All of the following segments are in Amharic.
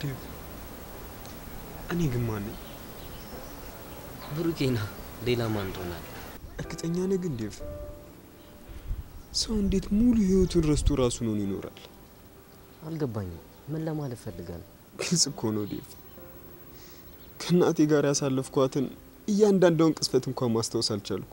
ዴቭ፣ እኔ ግን ማን ነኝ? ብሩኬና ሌላ ማን ትሆናል? እርግጠኛ ነህ ግን ዴቭ? ሰው እንዴት ሙሉ ህይወቱን ረስቶ ራሱን ሆኖ ይኖራል? አልገባኝም። ምን ለማለት ፈልጋል? ግልጽ እኮ ነው ዴቭ። ከእናቴ ጋር ያሳለፍኳትን እያንዳንዷን ቅጽበት እንኳን ማስታወስ አልቻልኩ።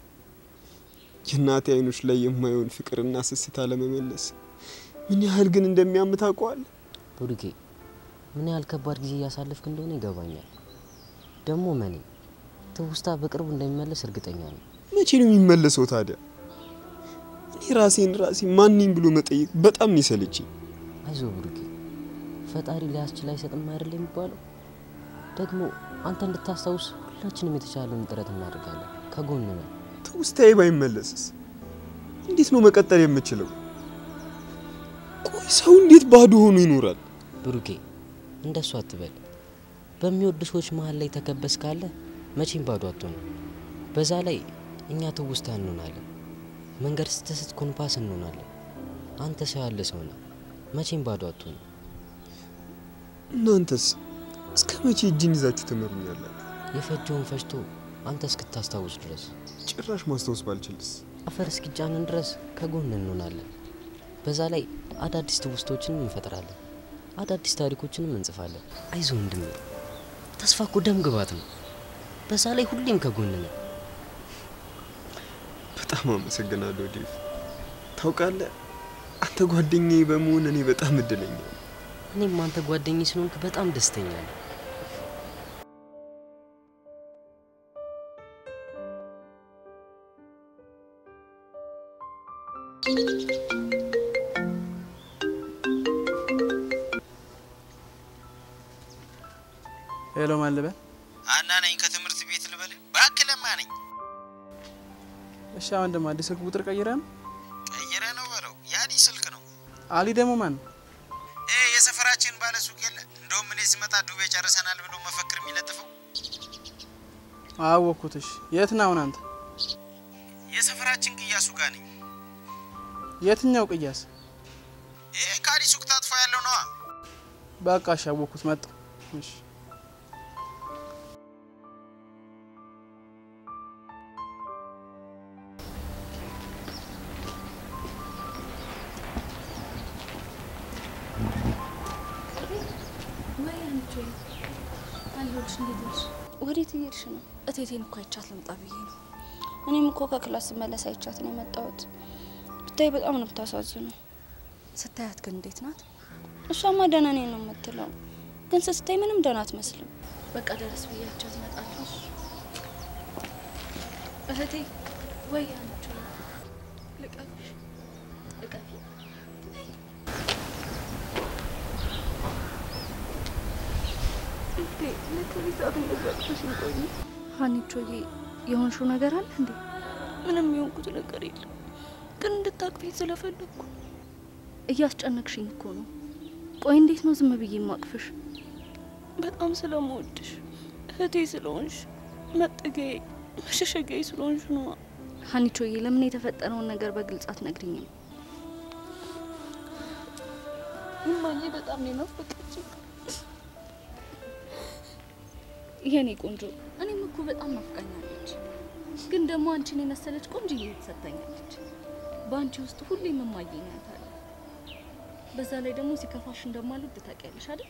የእናቴ አይኖች ላይ የማየውን ፍቅርና ስስት አለመመለስ ምን ያህል ግን እንደሚያም ታውቀዋለህ? ብሩኬ ምን ያህል ከባድ ጊዜ እያሳለፍክ እንደሆነ ይገባኛል። ደግሞ መኔ ትውስታ በቅርቡ እንደሚመለስ እርግጠኛ ነው። መቼ ነው የሚመለሰው ታዲያ? እኔ ራሴን ራሴ ማንኝ ብሎ መጠየቅ በጣም ነው የሰለችኝ። አይዞ ብሩኬ፣ ፈጣሪ ሊያስችል አይሰጥም አይደል የሚባለው። ደግሞ አንተ እንድታስታውስ ሁላችንም የተቻለውን ጥረት እናደርጋለን። ከጎን ነን። ትውስታዬ ባይመለስስ እንዴት ነው መቀጠል የምችለው? ቆይ ሰው እንዴት ባዶ ሆኖ ይኖራል? ብሩኬ እንደሱ አትበል። በሚወዱ ሰዎች መሀል ላይ ተከበስ ካለ መቼም ባዶ አትሆንም። በዛ ላይ እኛ ትውስታ እንሆናለን። መንገድ ስትስት ኮምፓስ እንሆናለን። አንተ ሰው ያለ ሰው ነው። መቼም ባዶ አትሆንም። እናንተስ እስከ መቼ እጅን ይዛችሁ ትመሩኛላችሁ? የፈጀውን ፈጅቶ አንተ እስክታስታውስ ድረስ ጭራሽ ማስታወስ ባልችልስ? አፈር እስኪጫንን ድረስ ከጎን እንሆናለን። በዛ ላይ አዳዲስ ትውስቶችንም እንፈጥራለን። አዳዲስ ታሪኮችንም እንጽፋለን። አይዞ ወንድሜ፣ ተስፋ እኮ ደም ግባት ነው። በዛ ላይ ሁሌም ከጎን ነን። በጣም አመሰግናለሁ ዴቭ። ታውቃለህ አንተ ጓደኛዬ በመሆን እኔ በጣም እድለኛ ነኝ። እኔም አንተ ጓደኝ ስለሆንክ በጣም ደስተኛ ነኝ። ሄሎ ማን ልበል? አና ነኝ ከትምህርት ቤት ልበል። እባክህ ለማ ነኝ። እሺ አሁን ደግሞ አዲስ ስልክ ቁጥር ቀይረ ነው? ቀይረ ነው በለው። የአዲ ስልክ ነው። አሊ ደግሞ ማን? ይሄ የሰፈራችን ባለ ሱቅ የለ እንደውም እኔ ስመጣ ዱቤ ጨርሰናል ብሎ መፈክር የሚለጥፈው አወኩትሽ። የት ነህ አሁን አንተ? የሰፈራችን ቅያሱ ጋር ነኝ። የትኛው ቅያስ? ይሄ ከአዲ ሱቅ ታጥፎ ያለው ነዋ። በቃ እሺ አወኩት፣ መጣሁ። እሺ ወይ አንቺ አለሁልሽ። እንዴት ነሽ? ወዴት እየሄድሽ ነው? እቴቴን እኮ አይቻት ልምጣ ብዬ ነው። እኔም እኮ ከክላስ ስመለስ አይቻት ነው የመጣሁት። ብታይ በጣም ነው ብታሳዝነው። ስታያት ግን እንዴት ናት? እሷማ ደህና ነኝ ነው የምትለው፣ ግን ስትታይ ምንም ደህና አትመስልም። በቃ ደረስ ብያቸው ትመጣለች። እህቴ ወይ አንቺ ልቀፍሽ ልቀፊ ሀኒቾዬ የሆንሽው ነገር አለ እንዴ? ምንም የሆንኩት ነገር የለም፣ ግን እንድታቅፊኝ ስለፈለግኩ እያስጨነቅሽኝ እኮ ነው። ቆይ እንዴት ነው ዝም ብዬ ማቅፍሽ? በጣም ስለምወድሽ እህቴ ስለሆንሽ መጠገዬ መሸሸጊያዬ ስለሆንሽ ነዋ። ሀኒቾዬ ለምን የተፈጠረውን ነገር በግልጽ አትነግሪኝም? እማዬ በጣም ነው የናፈቀችኝ። የኔ ቆንጆ እኔም እኮ በጣም ናፍቃኛለች። ግን ደግሞ አንቺን የመሰለች ቆንጆዬ ትሰጠኛለች። በአንቺ ውስጥ ሁሌም እማዬ ናታለ። በዛ ላይ ደግሞ ሲከፋሽ እንደማልወድ ታውቂያለሽ አይደል?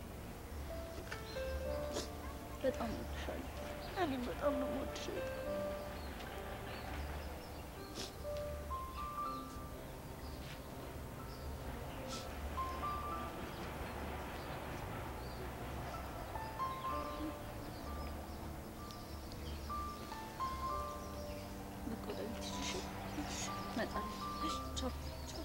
በጣም እወድሻለሁ። እኔም በጣም ነው የምወድሽ። በቃ ወደ ቤትሽ እሺ? እመጣለሁ። እሺ፣ ቻው ቻው።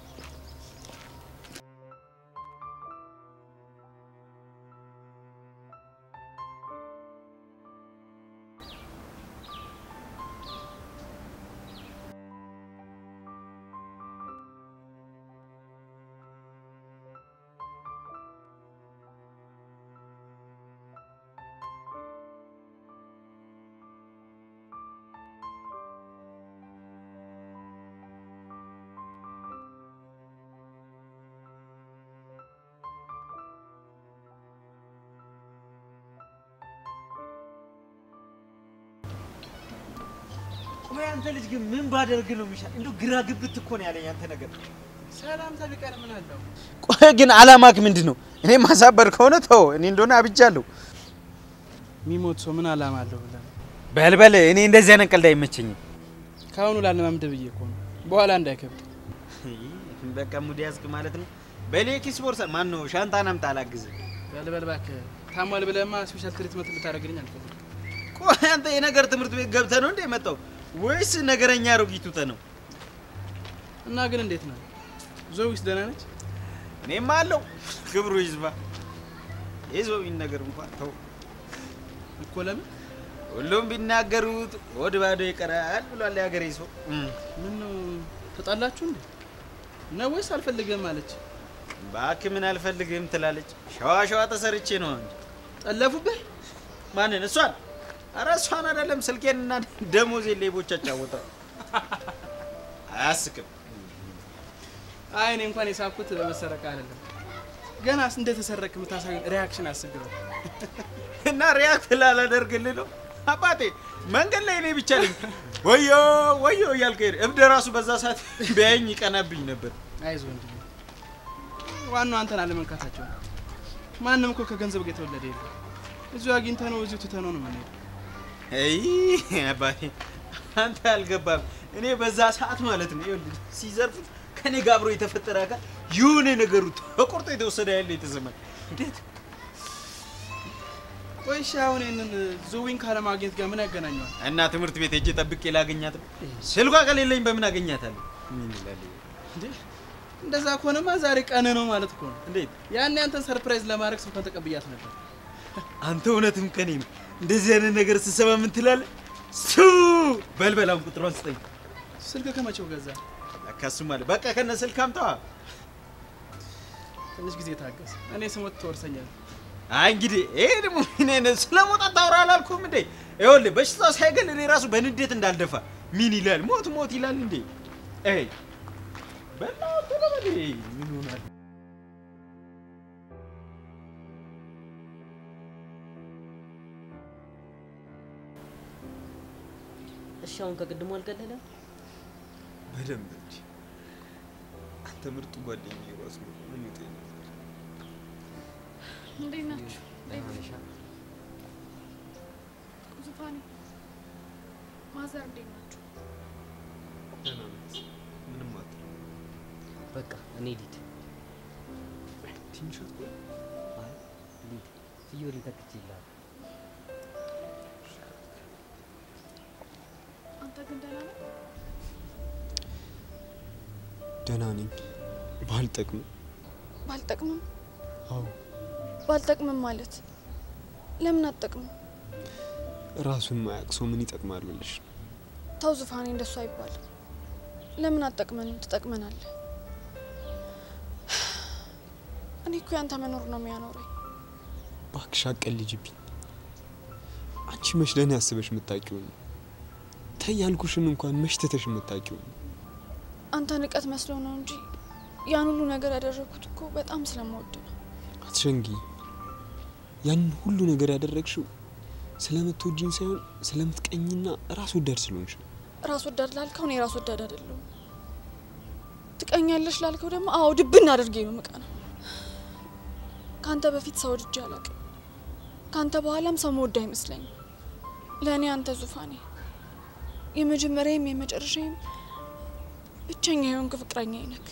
ቆይ አንተ ልጅ ግን ምን ባደርግ ነው የሚሻል? እንደው ግራ ግብት እኮ ነው ያለኝ አንተ ነገር። ሰላምታ ቢቀር ምን አለው? ቆይ ግን አላማክ ምንድን ነው? እኔ ማሳበር ከሆነ ተው፣ እኔ እንደሆነ አብጃለሁ። የሚሞት ሰው ምን አላማ አለው ብለህ ነው? በልበል፣ እኔ እንደዚህ አይነት ቀልድ አይመቸኝም። ከአሁኑ ላለማምድ ብዬ እኮ ነው፣ በኋላ እንዳይከብድ። በቃ ሙድ ያዝክ ማለት ነው። በሌኪስ ቦርሳ ማን ነው ሻንጣን አምጣ አላግዝህ። በልበል እባክህ። ታሟል ብለህማ ስፔሻል ትሪትመንት ልታደርግልኝ አልፈልግም። ቆይ አንተ የነገር ትምህርት ቤት ገብተህ ነው እንደ መጣው ወይስ ነገረኛ አሮጊቱተ ነው? እና ግን እንዴት ነው ዞዊስ? ደህና ነች? እኔም አለው ክብሩ ይዝባ። የዞው ነገር እንኳን ተው፣ እኮ ለምን ሁሉም ቢናገሩት ወድ ባዶ ይቀራል ብሏል የሀገሬ ሰው። ምን ነው ተጣላችሁ እንዴ? ነው ወይስ አልፈልግህም አለች? እባክህ ምን አልፈልግህም ትላለች። ሸዋ ሸዋ ተሰርቼ ነው እንጂ ጠለፉብህ? ማንን? እሷን? ኧረ እሷን አይደለም ስልኬንና ደሞዜን ሌቦች አጫወተው። አያስቅም። አይ እኔ እንኳን የሳብኩት በመሰረቅ አይደለም። ገና እንደተሰረክ የምታሳዩን ሪያክሽን አስቤው እና ሪያክት ላላደርግልህ ነው አባቴ። መንገድ ላይ እኔ ብቻ ነኝ ወዮ ወዮ እያልከ ሄድ እብድ ራሱ በዛ ሰዓት ቢያየኝ ይቀናብኝ ነበር። አይዞህ ወንድሜ፣ ዋናው አንተን አለመንካታቸው ነው። ማንም እኮ ከገንዘብ ጋር የተወለደ የለም። እዚሁ አግኝተህ ነው እዚሁ ትተህ ነው ነው የምንሄደው። አይ አባቴ አንተ አልገባም። እኔ በዛ ሰዓት ማለት ነው ይኸውልህ ሲዘርፉት ከኔ ጋር አብሮ የተፈጠረ አካል የሆነ ነገሩ ተቆርጦ የተወሰደ ያለ የተሰማኝ እንዴት ቆይ እሺ፣ አሁን ይህንን ዞዊን ካለማግኘት ጋር ምን ያገናኘዋል? እና ትምህርት ቤት ሄጄ ጠብቄ ላገኛት ነው? ስልኳ ከሌለኝ በምን አገኛታለሁ? ምን ይላል? እንዴ እንደዛ ከሆነማ ዛሬ ቀን ነው ማለት እኮ ነው። እንዴት ያኔ አንተን ሰርፕራይዝ ለማድረግ ስልኳን ተቀብያት ነበር። አንተ እውነትም ቀኔ ነው። እንደዚህ አይነት ነገር ስሰማ ምን ትላለህ? ሱ በልበላም ቁጥሯን ስጠኝ። ስልክ ከመቼው ገዛ? አካሱም አለ በቃ ከነ ስልክ አምጣዋ። ትንሽ ጊዜ ታገስ። እኔ ስሞት ትወርሰኛለህ። አይ እንግዲህ ይሄ ደግሞ ምን አይነት ስለ መውጣት ታውራ አላልኩም እንዴ? ይኸውልህ በሽታው ሳይገል እኔ ራሱ በንዴት እንዳልደፋ ምን ይላል? ሞት ሞት ይላል እንዴ? አይ በእናትህ ነው እንዴ? ምን ሆናል? እሺ አሁን ከቅድሞ አልቀለለም? በደንብ እንጂ አንተ ምርጡ ጓደኛዬ ራሱ ነው። ምን ይጠኝ ነበር እንዴት ናችሁ? ደህና ነሽ? ዙፋኔ ማዘር እንዴት ናችሁ? ደህና ናት። ምንም አትልም። በቃ እኔ ሊድ ትንሽ አትቆይ። አይ ሊድ ፍዮሪ ተክቼ ይላል አንተ ግን ደህና ነህ? ደህና ነኝ። ባልጠቅም ባልጠቅምም አዎ ባልጠቅምም ማለት ለምን አትጠቅምም? ራሱን ማያውቅ ሰው ምን ይጠቅማል ብለሽ ነው? ተው ዙፋኔ፣ እንደሱ አይባልም። ለምን አትጠቅመንም? ትጠቅመናለህ። እኔ እኮ ያንተ መኖር ነው የሚያኖረኝ። እባክሽ አትቀልጂብኝ። አንቺ መች ለእኔ አስበሽ የምታውቂው ነው? ተይ ያልኩሽን እንኳን መች ትተሽ የምታውቂው ነው? አንተ ንቀት መስሎ ነው እንጂ ያን ሁሉ ነገር ያደረግኩት እኮ በጣም ስለምወድ ነው። አትሸንጊ። ያንን ሁሉ ነገር ያደረግሽው ስለምትወጂኝ ሳይሆን ስለምትቀኝና ራስ ወዳድ ስለሆንሽ ነው። ራስ ወዳድ ላልከው እኔ ራስ ወዳድ አይደለሁም። ትቀኛለሽ ላልከው ደግሞ አዎ ድብን አድርጌ ነው ምቃ ነው። ከአንተ በፊት ሰው ወድጄ አላውቅም። ከአንተ በኋላም ሰው መወድ አይመስለኝም። ለእኔ አንተ ዙፋኔ የመጀመሪያም የመጨረሻም ብቸኛ የሆንክ ፍቅረኛ ነክ።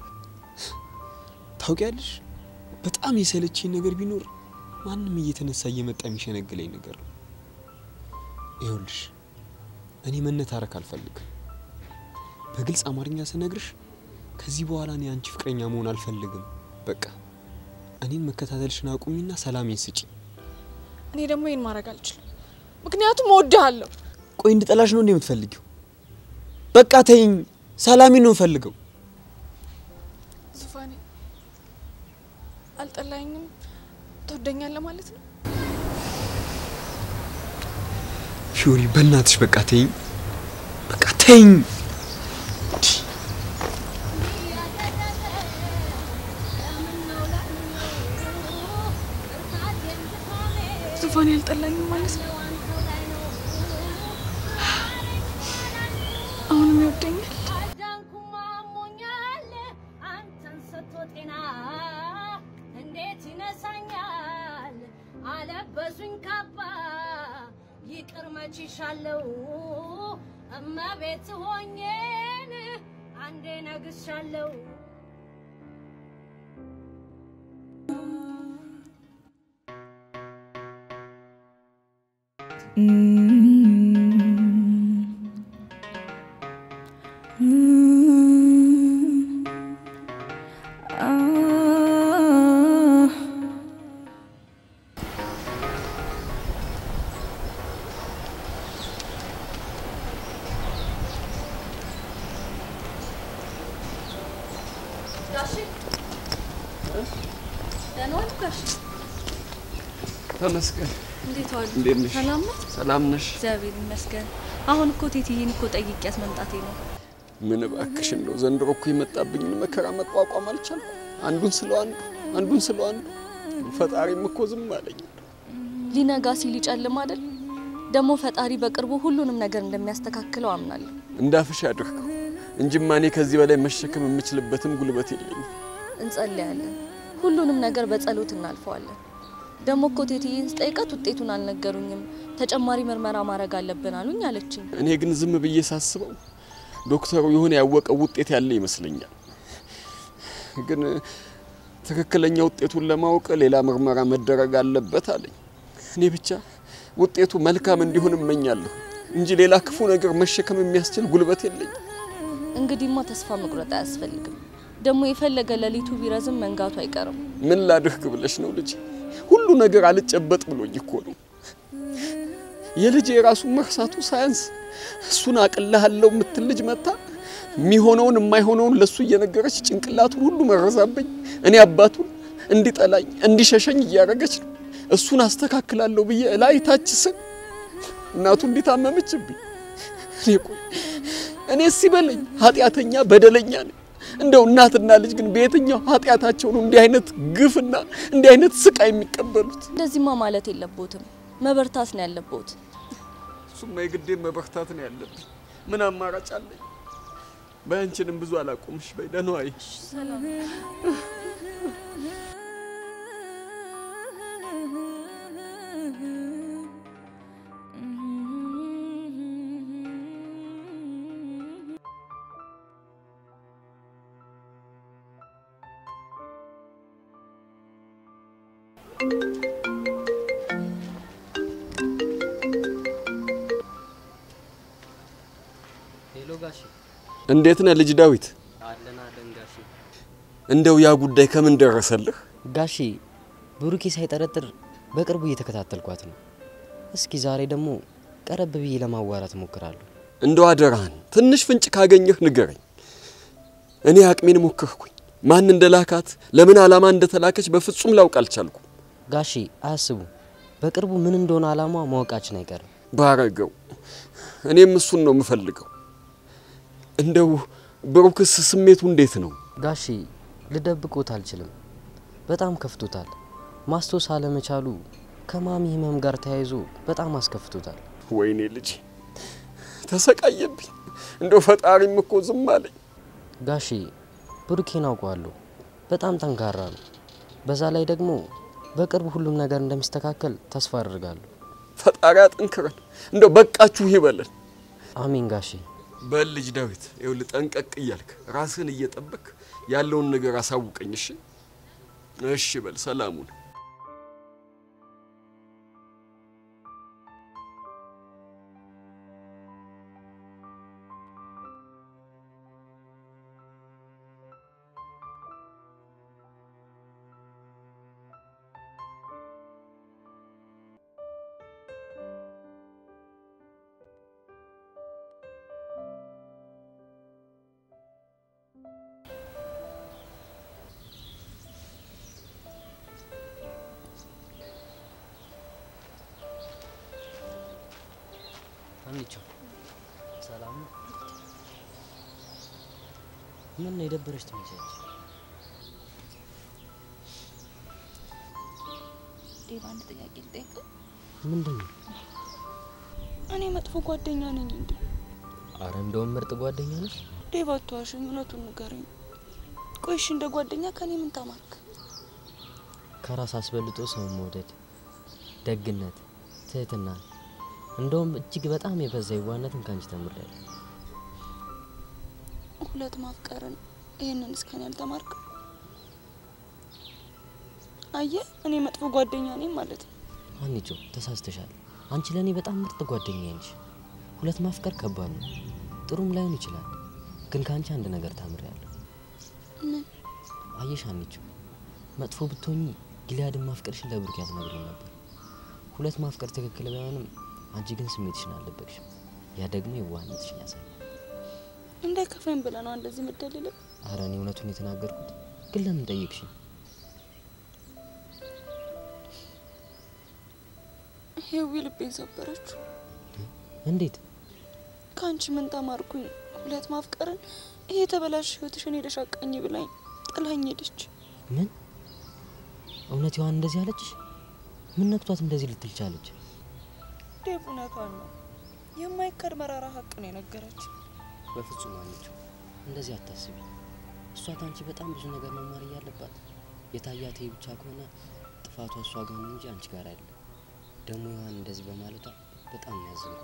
ታውቂያለሽ፣ በጣም የሰለችኝ ነገር ቢኖር ማንም እየተነሳ እየመጣ የሚሸነግለኝ ነገር ነው። ይኸውልሽ እኔ መነታረክ አልፈልግም። በግልጽ አማርኛ ስነግርሽ ከዚህ በኋላ እኔ አንቺ ፍቅረኛ መሆን አልፈልግም። በቃ እኔን መከታተልሽን አቁሚና ሰላሜን ስጪ። እኔ ደግሞ ይህን ማድረግ አልችልም፣ ምክንያቱም እወድሃለሁ። ቆይ እንድጠላሽ ነው እንዴ የምትፈልጊው? በቃ ተይኝ፣ ሰላሜን ነው የምፈልገው። ዙፋኔ አልጠላኝም፣ ትወደኛለህ ማለት ነው። ፊዮሪ በእናትሽ በቃ ተይኝ፣ በቃ ተይኝ። ዙፋኔ አልጠላኝም ማለት ነው። እንዴት ይነሳኛል አለበሱኝ ካባ ይቅር መችሻለው እመቤት ሆኜን አንዴ ነግሻለው ጋሼ ደህና ዋሉ ጋሼ? ተመስገን። እንዴት ዋሉ? እንዴት ነሽ? ሰላም ነው? ሰላም ነሽ? እግዚአብሔር ይመስገን። አሁን እኮ ቴትዬን እኮ ጠይቂያት መምጣቴ ነው። ምን እባክሽ እንደው ዘንድሮ እኮ የመጣብኝን መከራ መቋቋም አልቻልኩ። አንዱን ስለው አንዱ አንዱን ስለው አንዱ ፈጣሪም እኮ ዝም አለኝ። ሊነጋ ሲል ይጨልም አይደል? ደግሞ ፈጣሪ በቅርቡ ሁሉንም ነገር እንደሚያስተካክለው አምናለሁ። እንዳፍሽ አድርገው እንጂማ እኔ ከዚህ በላይ መሸከም የምችልበትም ጉልበት የለኝም። እንጸልያለን። ሁሉንም ነገር በጸሎት እናልፈዋለን። ደግሞ እኮ ቴትዬን ስጠይቃት ውጤቱን አልነገሩኝም። ተጨማሪ ምርመራ ማድረግ አለብን አሉኝ አለችኝ። እኔ ግን ዝም ብዬ ሳስበው ዶክተሩ የሆነ ያወቀው ውጤት ያለ ይመስለኛል። ግን ትክክለኛ ውጤቱን ለማወቅ ሌላ ምርመራ መደረግ አለበት አለኝ። እኔ ብቻ ውጤቱ መልካም እንዲሆን እመኛለሁ እንጂ ሌላ ክፉ ነገር መሸከም የሚያስችል ጉልበት የለኝም። እንግዲህማ ተስፋ መቁረጥ አያስፈልግም። ደግሞ የፈለገ ሌሊቱ ቢረዝም መንጋቱ አይቀርም። ምን ላድርግ ብለሽ ነው ልጅ? ሁሉ ነገር አልጨበጥ ብሎኝ እኮ ነው። የልጅ የራሱን መርሳቱ ሳያንስ እሱን አቅልሃለሁ የምትል ልጅ መታ የሚሆነውን የማይሆነውን ለሱ እየነገረች ጭንቅላቱን ሁሉ መረዛብኝ። እኔ አባቱን እንዲጠላኝ እንዲሸሸኝ እያደረገች ነው። እሱን አስተካክላለሁ ብዬ እላይ ታች ስል እናቱ እንዲታመመችብኝ እኔ ቆይ እኔ ሲበለኝ ኃጢአተኛ በደለኛ ነኝ። እንደው እናትና ልጅ ግን በየትኛው ኃጢአታቸው ነው እንዲህ አይነት ግፍና እንዲህ አይነት ስቃይ የሚቀበሉት? እንደዚህማ ማለት የለቦትም። መበርታት ነው ያለቦት። እሱማ የግዴ መበርታት ነው ያለብኝ። ምን አማራጭ አለኝ? በያንቺንም ብዙ አላቆምሽ። በይ ደህና ዋይ። ሄሎ ጋሼ። እንዴት ነህ ልጅ ዳዊት? አለን አለን ጋሼ። እንደው ያ ጉዳይ ከምን ደረሰልህ? ጋሼ ብሩኬ ሳይጠረጥር በቅርቡ እየተከታተልኳት ነው። እስኪ ዛሬ ደግሞ ቀረብ ብዬ ለማዋራት እሞክራለሁ። እንደው አደራህን ትንሽ ፍንጭ ካገኘህ ንገረኝ። እኔ አቅሜን ሞከርኩኝ። ማን እንደላካት ለምን ዓላማ እንደተላከች በፍጹም ላውቅ አልቻልኩም። ጋሼ አያስቡ፣ በቅርቡ ምን እንደሆነ አላማ ማወቃችን አይቀርም። ባረገው እኔም እሱን ነው የምፈልገው። እንደው ብሩክስ ስሜቱ እንዴት ነው? ጋሼ ልደብቆት አልችልም። በጣም ከፍቶታል። ማስታወስ አለመቻሉ ከማሚ ህመም ጋር ተያይዞ በጣም አስከፍቶታል። ወይኔ ልጅ ተሰቃየብኝ። እንደው ፈጣሪም እኮ ዝም አለኝ። ጋሼ ብሩኬን አውቀዋለሁ። በጣም ጠንካራ ነው። በዛ ላይ ደግሞ በቅርቡ ሁሉም ነገር እንደሚስተካከል ተስፋ አድርጋለሁ። ፈጣሪ አጥንክረን፣ እንደው በቃችሁ ይበለን። አሜን ጋሼ። በል ልጅ ዳዊት፣ ይኸውልህ ጠንቀቅ እያልክ ራስህን እየጠበክ ያለውን ነገር አሳውቀኝ። እሺ እሺ፣ በል ሰላሙን አንቺ ሰላም ነው? ምን ነው የደበረሽ ትመስያለሽ? ዴቭ አንድ ጥያቄ ልጠይቅህ። ምንድን ነው? እኔ መጥፎ ጓደኛ ነኝ እንዴ? አረ እንደውም ምርጥ ጓደኛ ነሽ። ዴቭ አትዋሽኝ፣ እውነቱን ንገረኝ። ቆይሽ እንደ ጓደኛ ከኔ ምን ተማርክ? ከራስ አስበልጦ ሰውን መውደድ፣ ደግነት፣ ትህትና እንደውም እጅግ በጣም የበዛ የዋህነትን ካንቺ ተምሬያለሁ። ሁለት ማፍቀርን ይህንን እስከኔ አልተማርክ? አየህ እኔ መጥፎ ጓደኛ ነኝ ማለት ነው። አንቺ ተሳስተሻል። አንቺ ለእኔ በጣም ምርጥ ጓደኛዬ ነሽ። ሁለት ማፍቀር ከባድ ነው፣ ጥሩም ላይሆን ይችላል። ግን ከአንቺ አንድ ነገር ተምሬያለሁ። ምን? አየሽ አንቺ መጥፎ ብትሆኚ ጊልያድን ማፍቀርሽን ለብሩክ ያትነግሪው ነበር። ሁለት ማፍቀር ትክክል ባይሆንም አንቺ ግን ስሜትሽን አልደበቅሽም። ያ ደግሞ የዋህነትሽን ያሳያል። እንደ ከፋኝ ብለህ ነው እንደዚህ የምትደልልም? አረ እኔ እውነቱን የተናገርኩት ግን ለምን ጠየቅሽኝ? ሄዊ ልቤን ሰበረችው። እንዴት? ከአንቺ ምን ተማርኩኝ? ሁለት ማፍቀርን ይሄ የተበላሽ ህይወትሽን ሄደሽ አቃኝ ብላኝ ጥላኝ ሄደች። ምን እውነት ዮሐን እንደዚህ አለችሽ? ምን ነክቷት እንደዚህ ልትል ቻለች? ዴቭ እውነቷን ነው። የማይከድ መራራ ሀቅ ነው የነገረች። በፍጹም አንችው እንደዚህ አታስቢ። እሷ ከአንቺ በጣም ብዙ ነገር መማር እያለባት የታያት ይሄ ብቻ ከሆነ ጥፋቷ እሷ ጋር ነው እንጂ አንቺ ጋር አይደለም። ደግሞ ዮሐን እንደዚህ በማለቷ በጣም ያዝነው።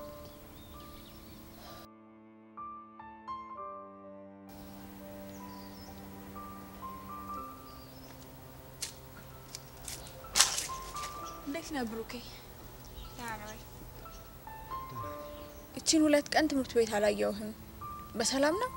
እንዴት ነህ ብሩኬ? እቺን ሁለት ቀን ትምህርት ቤት አላየውህም። በሰላም ነው?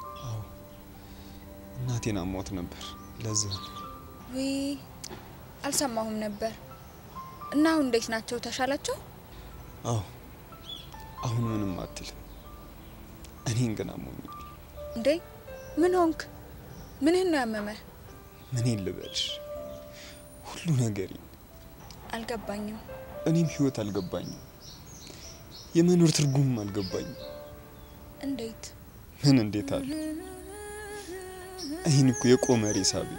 እናቴን አሟት ነበር። ለዛ ወይ አልሰማሁም ነበር። እና አሁን እንዴት ናቸው? ተሻላቸው? አዎ አሁን ምንም አትልም። እኔን ግን አሞኛል። እንዴ ምን ሆንክ? ምንህን ነው ያመመ? ምን ልበልሽ፣ ሁሉ ነገር አልገባኝም። እኔም ህይወት አልገባኝም። የመኖር ትርጉምም አልገባኝም። እንዴት ምን እንዴት አለ ይህን እኮ የቆመ ሬሳ ብኝ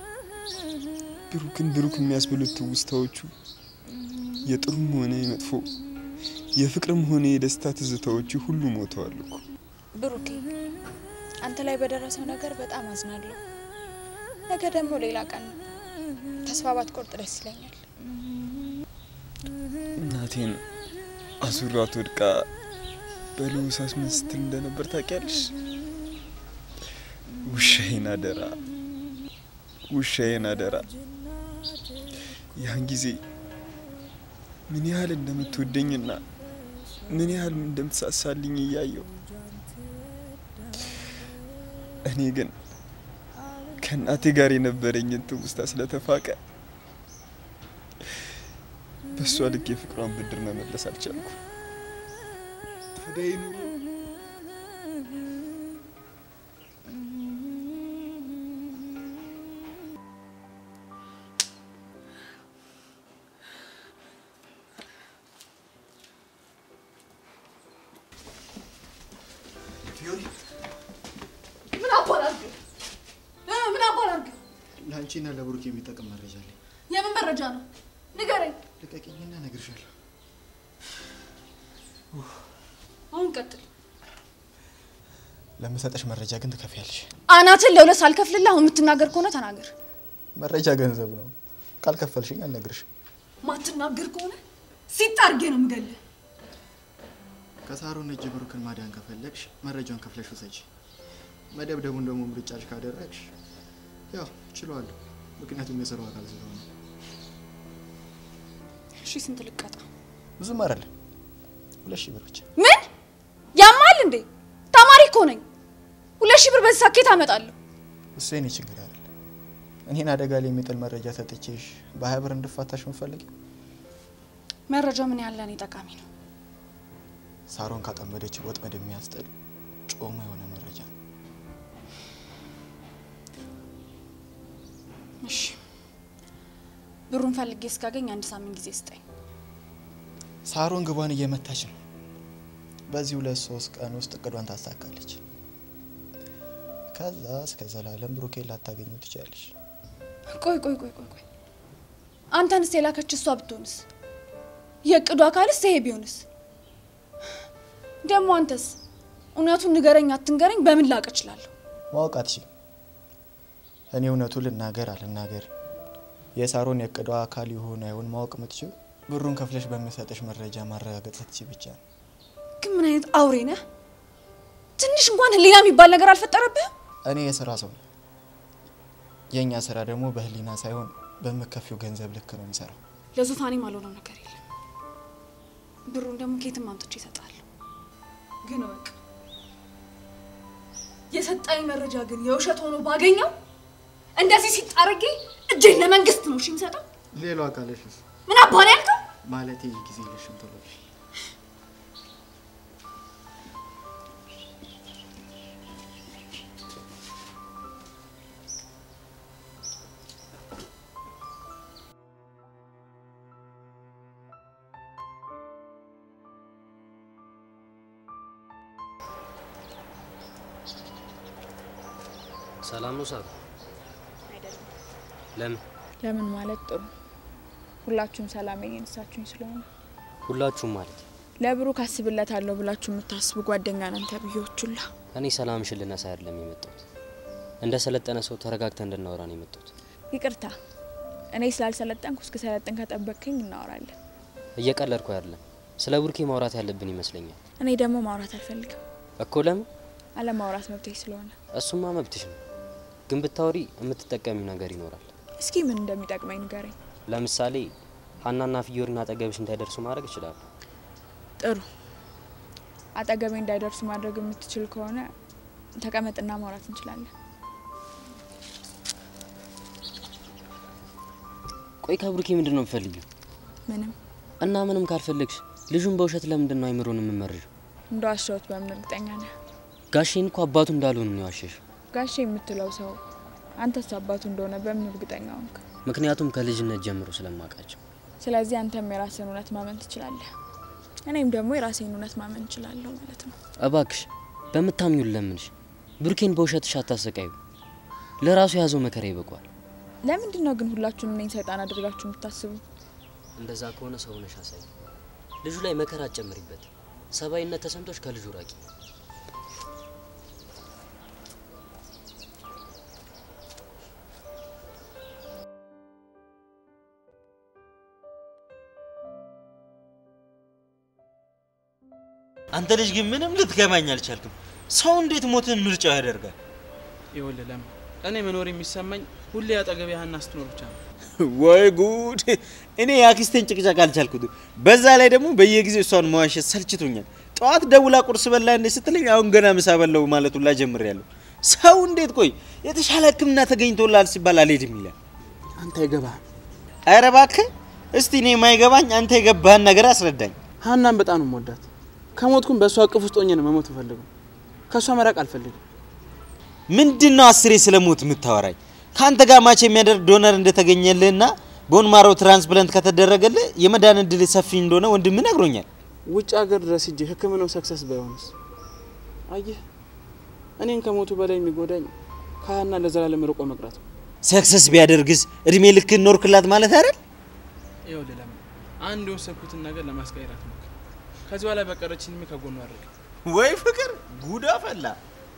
ብሩክን ብሩክ የሚያስብሉት ትውስታዎቹ የጥሩም ሆነ የመጥፎ የፍቅርም ሆነ የደስታ ትዝታዎቹ ሁሉ ሞተዋል እኮ። ብሩኬ፣ አንተ ላይ በደረሰው ነገር በጣም አዝናለሁ። ነገ ደግሞ ሌላ ቀን ነው። ተስፋ ባትቆርጥ ደስ ይለኛል። እናቴን አዙሯት ወድቃ በልውሳስ ምን ስትል እንደነበር ታውቂያለሽ? ውሻዬን አደራ፣ ውሻዬን አደራ። ያን ጊዜ ምን ያህል እንደምትወደኝና ምን ያህል እንደምትሳሳልኝ እያየው እኔ ግን ከእናቴ ጋር የነበረኝን ትውስታ ስለተፋቀ በእሷ ልክ የፍቅሯን ብድር መመለስ አልቻልኩ። ታዲያ ይኑሩ ምን አባላርግ ምን አባላርግ? ለአንቺና ለብሩክ የሚጠቅም መረጃ አለኝ። የምን መረጃ ነው? ንገረኝ። ልቀቂኝና እነግርሻለሁ። አሁን ቀጥል። ለምሰጠሽ መረጃ ግን ትከፍያለሽ። አናትን ለሁለት ሳልከፍልልህ አሁን የምትናገር ከሆነ ተናገር። መረጃ ገንዘብ ነው። ካልከፈልሽኝ አልነግርሽም። ማትናገር ከሆነ ሲጥ አድርጌ ነው የምገልህ። ከሳሮን እጅ ብሩክን ማዳን ከፈለግሽ መረጃውን ከፍለሽ ውሰጂ። መደብደቡን ደግሞ ምርጫሽ ካደረግሽ ያው ችሏለሁ፣ ምክንያቱም የስራው አካል ስለሆነ። እሺ ስንት ልቀጣ? ብዙም አይደለም፣ ሁለት ሺህ ብር ብቻ። ምን ያማል እንዴ? ተማሪ እኮ ነኝ። ሁለት ሺህ ብር በዚህ ሳኬት አመጣለሁ። እሱ የኔ ችግር አይደለም። እኔን አደጋ ላይ የሚጥል መረጃ ሰጥቼሽ በሀያ ብር እንድፋታሽ ምፈልግ መረጃ ምን ያለ እኔ ጠቃሚ ነው። ሳሮን ካጠመደች ወጥመድ የሚያስጥል ጮማ የሆነ መረጃ ነው። እሺ ብሩን ፈልጌ እስካገኝ አንድ ሳምንት ጊዜ ስጠኝ። ሳሮን ግቧን እየመታች ነው። በዚህ ሁለት ሶስት ቀን ውስጥ እቅዷን ታሳካለች። ከዛ እስከ ዘላለም ብሩኬን ላታገኙ ትችላለች። ቆይ ቆይ ቆይ ቆይ ቆይ አንተንስ የላከች እሷ ብትሆንስ? የእቅዱ አካልስ ይሄ ቢሆንስ? ደግሞ አንተስ እውነቱን ንገረኝ አትንገረኝ በምን ላቅ እችላለሁ? ማወቅ አትችይም። እኔ እውነቱ ልናገር አልናገር የሳሮን የእቅዷ አካል ይሆን አይሆን ማወቅ የምትችው ብሩን ከፍለሽ በምሰጥሽ መረጃ ማረጋገጥ ስትችይ ብቻ ነው። ግን ምን አይነት አውሬ ነህ? ትንሽ እንኳን ህሊና የሚባል ነገር አልፈጠረብህም? እኔ የስራ ሰው ነኝ። የእኛ ስራ ደግሞ በህሊና ሳይሆን በምከፊው ገንዘብ ልክ ነው የሚሰራው። ለዙፋኔም አልሆነው ነገር የለም። ብሩን ደግሞ ከየትም አምጥቼ እሰጥሃለሁ። ግን እወቅ፣ የሰጣኝ መረጃ ግን የውሸት ሆኖ ባገኘው እንደዚህ ሲጣረጌ እጄን ለመንግስት ነው እሺ የምሰጠው። ሌላው አካለሽስ ምን አባን ያልከው? ማለቴ ጊዜ የለሽም ቶሎ በይ። ሰላም ነው ሳሩ? ለምን ለምን ማለት ጥሩ ሁላችሁም ሰላም የነሳችሁኝ ስለሆነ ሁላችሁም ማለት ለብሩክ አስብለታለሁ ብላችሁ የምታስቡ ጓደኛ ነን ተብዬዎች ሁላ እኔ ሰላምሽን ልነሳ አይደለም የመጣሁት። እንደ ሰለጠነ ሰው ተረጋግተን እንድናወራ ነው የመጣሁት። ይቅርታ እኔ ስላልሰለጠንኩ እስከ ሰለጥን ከጠበቅከኝ እናወራለን። እየቀለድኩ አይደለም። ስለ ቡርኬ ማውራት ያለብን ይመስለኛል እኔ ደግሞ ማውራት አልፈልግም። እኮ። ለምን? አለማውራት መብቴ ስለሆነ። እሱማ መብትሽ ነው፣ ግን ብታወሪ የምትጠቀሚው ነገር ይኖራል። እስኪ ምን እንደሚጠቅመኝ ንገረኝ። ለምሳሌ ሀናና ፍዮርና አጠገብሽ እንዳይደርሱ ማድረግ እችላለሁ። ጥሩ አጠገቤ እንዳይደርሱ ማድረግ የምትችል ከሆነ ተቀመጥና ማውራት እንችላለን። ቆይ ከብሩኬ ምንድን ነው የምፈልጊው? ምንም እና ምንም ካልፈለግሽ ልጁን በውሸት ለምንድን ነው አይምሮን የምመርዥው? እንደ ዋሸሁት በምን እርግጠኛ ነህ? ጋሼን እኮ አባቱ እንዳልሆኑ ነው ያዋሸሽ። ጋሼ የምትለው ሰው አንተስ አባቱ እንደሆነ በምን እርግጠኛ ሆንክ? ምክንያቱም ከልጅነት ጀምሮ ስለማውቃቸው። ስለዚህ አንተም የራስን እውነት ማመን ትችላለህ፣ እኔም ደግሞ የራሴን እውነት ማመን እችላለሁ ማለት ነው። እባክሽ በምታምኙን ለምንሽ ብሩኬን በውሸትሽ አታሰቃዩ። ለራሱ የያዘው መከራ ይበቋል። ለምንድን ነው ግን ሁላችሁም እኔን ሰይጣን አድርጋችሁ የምታስቡ? እንደዛ ከሆነ ሰው ነሽ አሳይ። ልጁ ላይ መከራ አጨምሪበት። ሰብአዊነት ተሰምቶች ከልጁ ራቂ። አንተ ልጅ ግን ምንም ልትገባኝ አልቻልክም። ሰው እንዴት ሞትን ምርጫው ያደርጋል? ይኸውልህ ለምን እኔ መኖር የሚሰማኝ ሁሌ አጠገቤ ሀና ስትኖር ብቻ ነው። ወይ ጉድ! እኔ የአክስቴን ጭቅጫቅ አልቻልኩትም። በዛ ላይ ደግሞ በየጊዜው እሷን መዋሸት ሰልችቶኛል። ጠዋት ደውላ ቁርስ በላ እንዴ ስትለኝ አሁን ገና ምሳ በላው ማለቱ ላ ጀምሬያለሁ። ሰው እንዴት ቆይ የተሻለ ሕክምና ተገኝቶላል ሲባል አልሄድም ይላል። አንተ አይገባህም። ኧረ እባክህ እስቲ እኔ የማይገባኝ አንተ የገባህን ነገር አስረዳኝ። ሀናን በጣም ነው የምወዳት። ከሞትኩም በእሷ እቅፍ ውስጥ ሆኜ ነው መሞት እፈልገው። ከእሷ መራቅ አልፈልግም። ምንድን ነው አስሬ ስለ ሞት የምታወራኝ? ከአንተ ጋር ማች የሚያደርግ ዶነር እንደተገኘልህና ቦን ማሮ ትራንስፕላንት ከተደረገልህ የመዳን እድል ሰፊ እንደሆነ ወንድም ነግሮኛል። ውጭ ሀገር ድረስ ሂጄ ህክምናው ሰክሰስ ባይሆንስ? አየህ እኔን ከሞቱ በላይ የሚጎዳኝ ከሀና ለዘላለም ርቆ መቅረት ነው። ሰክሰስ ቢያደርግስ እድሜ ልክ ኖርክላት ማለት አይደል? ይኸውልህ ለምን አንድ የወሰድኩትን ነገር ለማስቀየር አትሞክር። ከዚህ በኋላ በቀረችን እድሜ ከጎኑ አድርግ። ወይ ፍቅር ጉዳ ፈላ።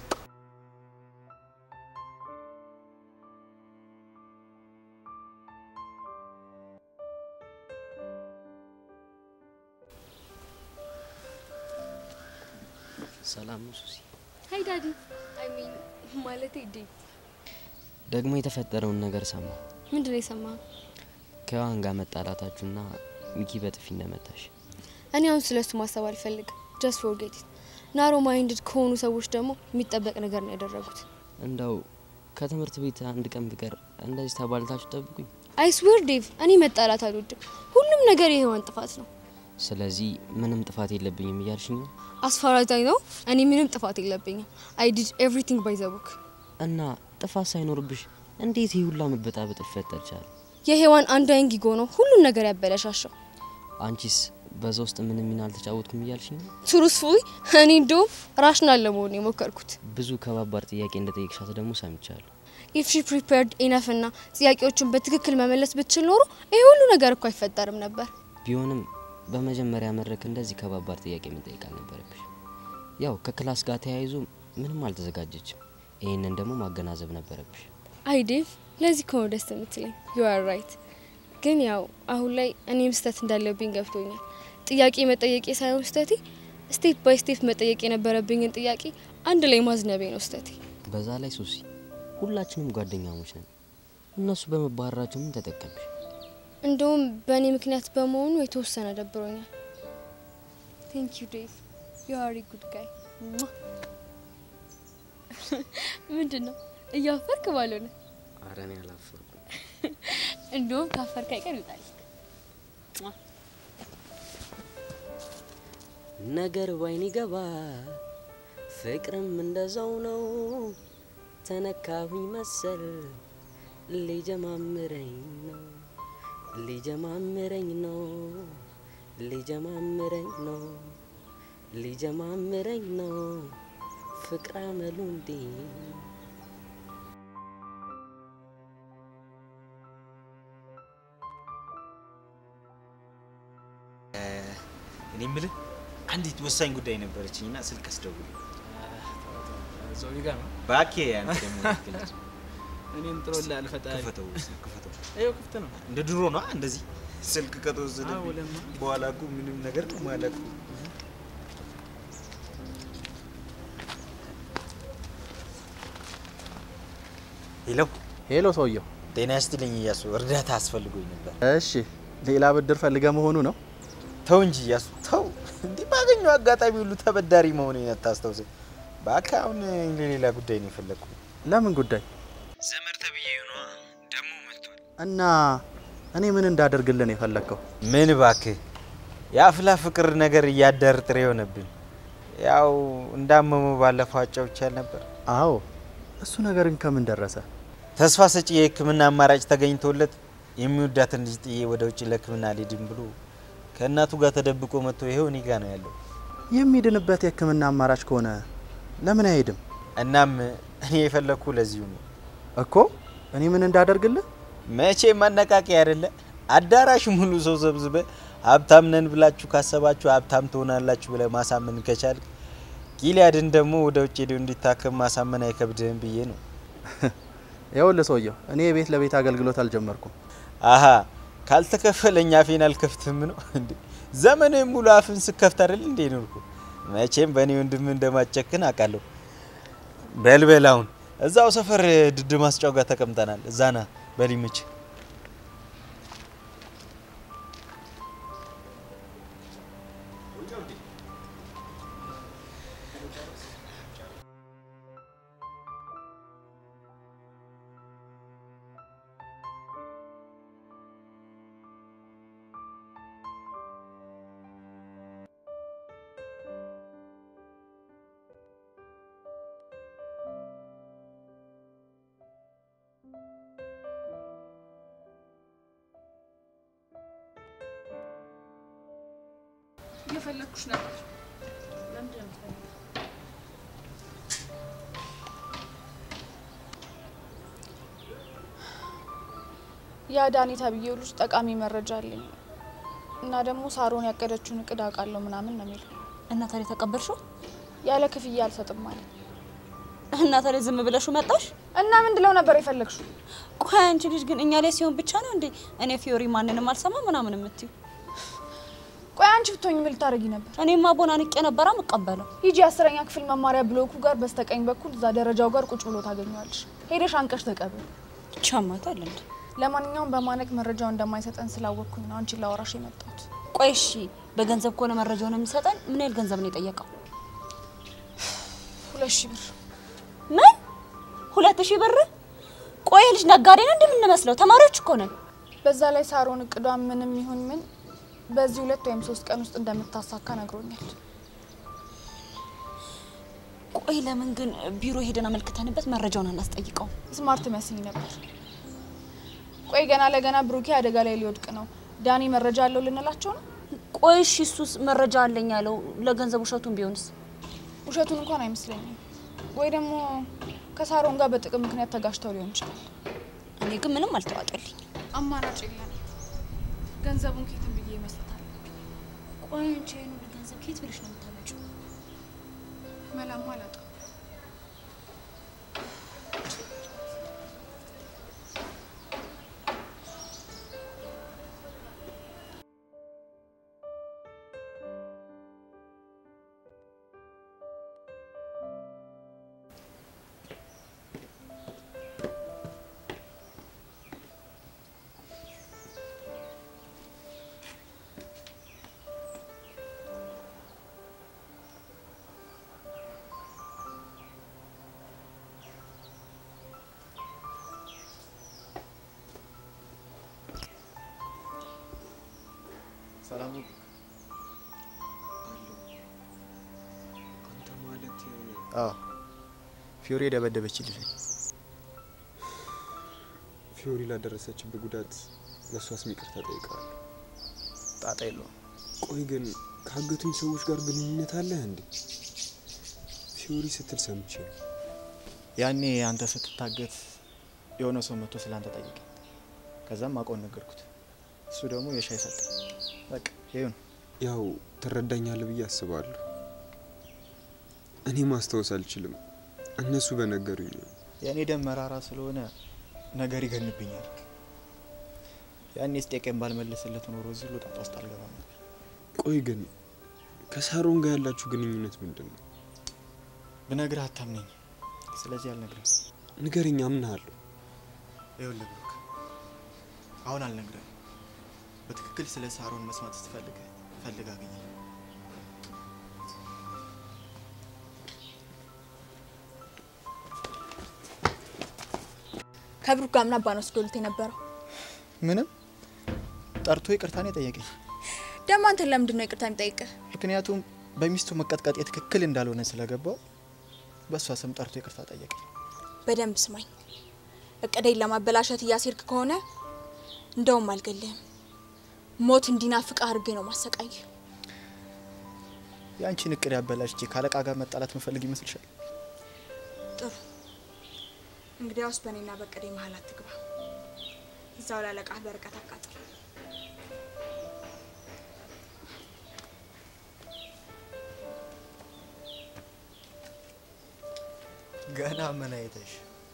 ሰላም ነው ሱሲ። ሀይ ዳዲ አይ ሚን ማለቴ ዴ ደግሞ የተፈጠረውን ነገር ሰማ። ምንድን ነው የሰማ? ከዋን ጋር መጣላታችሁና ሚኪ በጥፊ እንደመታሽ። እኔ አሁን ስለ እሱ ማሰብ አልፈልግም። ጀስት ፎርጌት ኢት። ናሮ ማይንድድ ከሆኑ ሰዎች ደግሞ የሚጠበቅ ነገር ነው ያደረጉት። እንደው ከትምህርት ቤት አንድ ቀን ብቀር እንደዚህ ተባልታችሁ ጠብቁኝ። አይስዌር ዴቭ፣ እኔ መጣላት አልወድም። ሁሉም ነገር የሔዋን ጥፋት ነው። ስለዚህ ምንም ጥፋት የለብኝም እያልሽኝ ነው? አስፈራራኝ ነው። እኔ ምንም ጥፋት የለብኝም። አይ ዲድ ኤቭሪቲንግ ባይ ዘ ቡክ። እና ጥፋት ሳይኖርብሽ እንዴት ይህ ሁላ መበጣበጥ ይፈጠር ቻለ? የሔዋን አንዷ ንጊጎ ነው ሁሉም ነገር ያበለሻሸው። አንቺስ በዛ ውስጥ ምንም ሚና አልተጫወትኩም እያልሽኝ ነው? ትሩስፉሊ እኔ እንደውም ራሽናል ለመሆን የሞከርኩት ብዙ ከባባድ ጥያቄ እንደጠየቅሻት ደግሞ ሰምቻለሁ። ኢፍ ሺ ፕሪፔርድ ኢነፍ እና ጥያቄዎቹን በትክክል መመለስ ብትችል ኖሮ ይህ ሁሉ ነገር እኮ አይፈጠርም ነበር። ቢሆንም በመጀመሪያ መድረክ እንደዚህ ከባባድ ጥያቄ መጠየቅ አልነበረብሽ። ያው ከክላስ ጋር ተያይዞ ምንም አልተዘጋጀችም። ይህንን ደግሞ ማገናዘብ ነበረብሽ። አይ ዴቭ፣ ለዚህ ከሆነ ደስ የምትለኝ ዩ አር ራይት። ግን ያው አሁን ላይ እኔም ስህተት እንዳለብኝ ገብቶኛል። ጥያቄ መጠየቄ ሳይሆን ስህተቴ ስቴፕ ባይ ስቴፕ መጠየቅ የነበረብኝን ጥያቄ አንድ ላይ ማዝነቤ ነው ስህተቴ። በዛ ላይ ሱሲ፣ ሁላችንም ጓደኛሞች ነን። እነሱ በመባረራቸው ምን ተጠቀምሽ? እንደውም በእኔ ምክንያት በመሆኑ የተወሰነ ደብሮኛል። ቴንክ ዩ ዴቭ ዩ አር ጉድ ጋይ። ምንድን ነው እያፈርክ ባልሆነ? አረ እኔ አላፈርኩም። እንደውም ካፈርክ አይቀር ይውጣል። ነገር ባይን ይገባ ፍቅርም እንደዛው ነው። ተነካሁኝ መሰል ሊጀማምረኝ ነው ሊጀማምረኝ ነው ሊጀማምረኝ ነው ሊጀማምረኝ ነው ፍቅር አመሉ እንዴ እኔ የምልህ አንዲት ወሳኝ ጉዳይ ነበረችኝ እና ስልክ አስደውል እዛው ሊጋ ነው። እባክህ። አንተ ደግሞ ግልጽ እኔን ጥሎልሃል ፈጣሪ። ክፈተው እስኪ ክፈተው። ይኸው ክፍት ነው። እንደ ድሮ ነው እንደዚህ ስልክ ከተወሰደ አዎ፣ ለማ በኋላ እኮ ምንም ነገር ነው ማለት ነው። ሄሎ ሄሎ፣ ሰውየው ጤና ይስጥልኝ እያሱ፣ እርዳታ አስፈልጎኝ ነበር። እሺ፣ ሌላ ብድር ፈልገ መሆኑ ነው? ተው እንጂ እያሱ ተው። እንዲህ ባገኘው አጋጣሚ ሁሉ ተበዳሪ መሆኔን አታስታውሰኝ እባክህ። አሁን ለሌላ ጉዳይ ነው የፈለግኩ። ለምን ጉዳይ? ዘመድ ተብዬ ነዋ፣ ደግሞ መጥቷል። እና እኔ ምን እንዳደርግልን የፈለግከው? ምን እባክህ፣ የአፍላ ፍቅር ነገር እያደር ጥሬ የሆነብን ያው እንዳመመው ባለፈው አጫውቻል ነበር። አዎ፣ እሱ ነገርን ከምን ደረሰ? ተስፋ ሰጪ የሕክምና አማራጭ ተገኝቶለት የሚወዳትን ልጅ ጥዬ ወደ ውጭ ለሕክምና አልሄድም ብሎ ከእናቱ ጋር ተደብቆ መጥቶ ይኸው እኔ ጋ ነው ያለው። የሚድንበት የህክምና አማራጭ ከሆነ ለምን አይሄድም? እናም እኔ የፈለግኩ ለዚሁ ነው እኮ። እኔ ምን እንዳደርግልህ? መቼ ማነቃቂ አይደለ አዳራሽ ሙሉ ሰው ሰብስበ ሀብታም ነን ብላችሁ ካሰባችሁ ሀብታም ትሆናላችሁ ብለ ማሳመን ከቻል ጊሊያድን ደግሞ ወደ ውጭ ሄዶ እንዲታከም ማሳመን አይከብድህም ብዬ ነው። ይኸውልህ ሰውየው፣ እኔ የቤት ለቤት አገልግሎት አልጀመርኩም። አሀ ካልተከፈለኝ አፌን አልከፍትም ነው እንዴ? ዘመኔን ሙሉ አፍን ስከፍት አይደል እንዴ ኖርኩ። መቼም በእኔ ወንድም እንደማጨክን አውቃለሁ። በልበላውን እዛው ሰፈር ድድ ማስጫው ጋር ተቀምጠናል። እዛና በሊምች እየፈለግኩሽ ነበር። ያ ዳኒ ተብዬው ልጅ ጠቃሚ መረጃ አለኝ እና ደግሞ ሳሮን ያቀደችውን እቅድ አውቃለሁ ምናምን ነው የሚለው። እና ታዲያ ተቀበልሽው? ያለ ክፍያ አልሰጥም ማለት እና ታዲያ ዝም ብለሽው መጣሽ? እና ምን እንድለው ነበር የፈለግሽው? ቆይ አንቺ ልጅ ግን እኛ ላይ ሲሆን ብቻ ነው እንዴ እኔ ፊዮሪ ማንንም አልሰማ ምናምን የምትዩ? ቆይ አንቺ ብትሆኝ ምን ልታደርጊ ነበር? እኔማ ቦና ንቄ ነበራ የምቀበለው። ሂጂ አስረኛ ክፍል መማሪያ ብሎኩ ጋር በስተቀኝ በኩል እዛ ደረጃው ጋር ቁጭ ብሎ ታገኘዋለሽ። ሄደሽ አንቀሽ ተቀበል። ቻማታል እንዴ? ለማንኛውም በማነቅ መረጃው እንደማይሰጠን ስላወቅኩኝ ነው አንቺን ላወራሽ የመጣሁት። ቆይ እሺ፣ በገንዘብ ከሆነ መረጃውን የሚሰጠን ምን ያህል ገንዘብ ነው የጠየቀው? ሁለት ሺህ ብር። ምን ሁለት ሺህ ብር? ቆይ ልጅ ነጋዴ ነው እንደምንመስለው? ተማሪዎች እኮ ነን። በዛ ላይ ሳሮን እቅዷ ምንም ይሁን ምን በዚህ ሁለት ወይም ሶስት ቀን ውስጥ እንደምታሳካ ነግሮኛል። ቆይ ለምን ግን ቢሮ ሄደን አመልክተንበት መረጃውን አናስጠይቀው? ስማርት መስኝ ነበር። ቆይ ገና ለገና ብሩኬ አደጋ ላይ ሊወድቅ ነው፣ ዳኒ መረጃ አለው ልንላቸው ነው? ቆይ እሺ፣ እሱስ መረጃ አለኝ ያለው ለገንዘብ ውሸቱን ቢሆንስ? ውሸቱን እንኳን አይመስለኝም። ወይ ደግሞ ከሳሮን ጋር በጥቅም ምክንያት ተጋጭተው ሊሆን ይችላል። እኔ ግን ምንም አልተዋጠልኝ። አማራጭ የለም። ገንዘቡን ኬትን ብዬ ይመስልታል። ቆይ አንቺ ይሄን ሁሉ ገንዘብ ከየት ብለሽ ነው የምታመጪው? መላማ አላጣም። ሰላም ነው? አንተ ማለት አዎ ፊዮሪ የደበደበች ልጅ ነኝ። ፊዮሪ ላደረሰችበት ጉዳት ለእሷ ስም ይቅርታ ጠይቀዋለሁ። ጣጣ የለውም። ቆይ ግን ካገቱኝ ሰዎች ጋር ግንኙነት አለህ እንዴ? ፊዮሪ ስትል ሰምቼ ነው። ያኔ አንተ ስትታገት የሆነ ሰው መጥቶ ስላንተ ጠየቀኝ። ከዛም አውቀውን ነገርኩት። እሱ ደግሞ የሻይ ሰጠኝ። በቃ ይኸው ነው። ያው ትረዳኛለህ ብዬ አስባለሁ። እኔ ማስታወስ አልችልም፣ እነሱ በነገሩኝ ነው። የእኔ ደም መራራ ስለሆነ ነገር ይገንብኛል። ያኔ ስጤቄን ባልመለስለት ኖሮ እዚህ ሁሉ ጣጣ ውስጥ አልገባም ነበር። ቆይ ግን ከሳሮን ጋር ያላችሁ ግንኙነት ምንድን ነው? ብነግርህ አታምነኝ። ስለዚህ አልነግርህም። ንገረኝ፣ አምናለሁ። ይኸውልህ ብሩክ፣ አሁን አልነግርህም። በትክክል ስለ ሳሮን መስማት ስትፈልግ ፈልግ አገኘ። ከብሩክ ጋር ምን አባ ነው ሲጎልት የነበረው? ምንም ጠርቶ ይቅርታን የጠየቀኝ ደግሞ አንተን ለምንድን ነው ይቅርታ የሚጠይቅህ? ምክንያቱም በሚስቱ መቀጥቀጥ ትክክል እንዳልሆነ ስለገባው በእሷ ስም ጠርቶ ይቅርታ ጠየቀኝ። በደንብ ስማኝ። እቅዴን ለማበላሸት እያሴርክ ከሆነ እንደውም አልገልህም። ሞት እንዲናፍቅ አድርጌ ነው ማሰቃይ። የአንቺን እቅድ ያበላሽቼ ከአለቃ ጋር መጣላት መፈልግ ይመስልሻል? ጥሩ እንግዲያውስ በእኔና በእቅዴ መሀል አትግባ። እዛው ላለቃ በርቀት አቃጥል። ገና ምን አይተሽ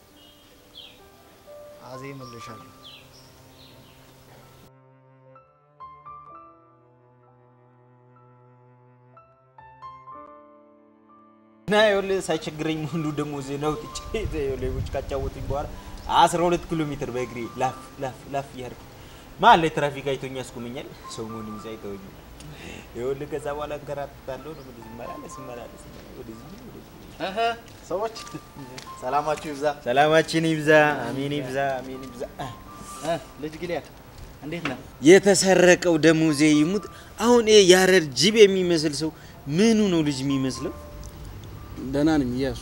አዜምልሻለሁ። እና ይኸውልህ ሳይቸግረኝ ሙሉ ደግሞ ዜና ወጥቼ ሌቦች ካጫወቱኝ በኋላ አስራ ሁለት ኪሎ ሜትር በእግሬ ላፍ ላፍ ላፍ እያደረኩ መሀል ላይ ትራፊክ አይቶኝ ያስቆመኛል። ሰው መሆኑን ይዛ አይተወኝ። ይኸውልህ ከዛ በኋላ እንከራተታለሁ ነው ወደዚህ እመላለስ እመላለስ ወደዚህ ወደዚህ ሰዎች ሰላማችሁ ይብዛ። ሰላማችን ይብዛ፣ አሜን ይብዛ፣ አሜን ይብዛ። ልጅ ጊልያድ እንዴት ነህ? የተሰረቀው ደሞዜ ይሙት። አሁን ይሄ ያረር ጅብ የሚመስል ሰው ምኑ ነው ልጅ የሚመስለው? ደህና ነኝ እያሱ።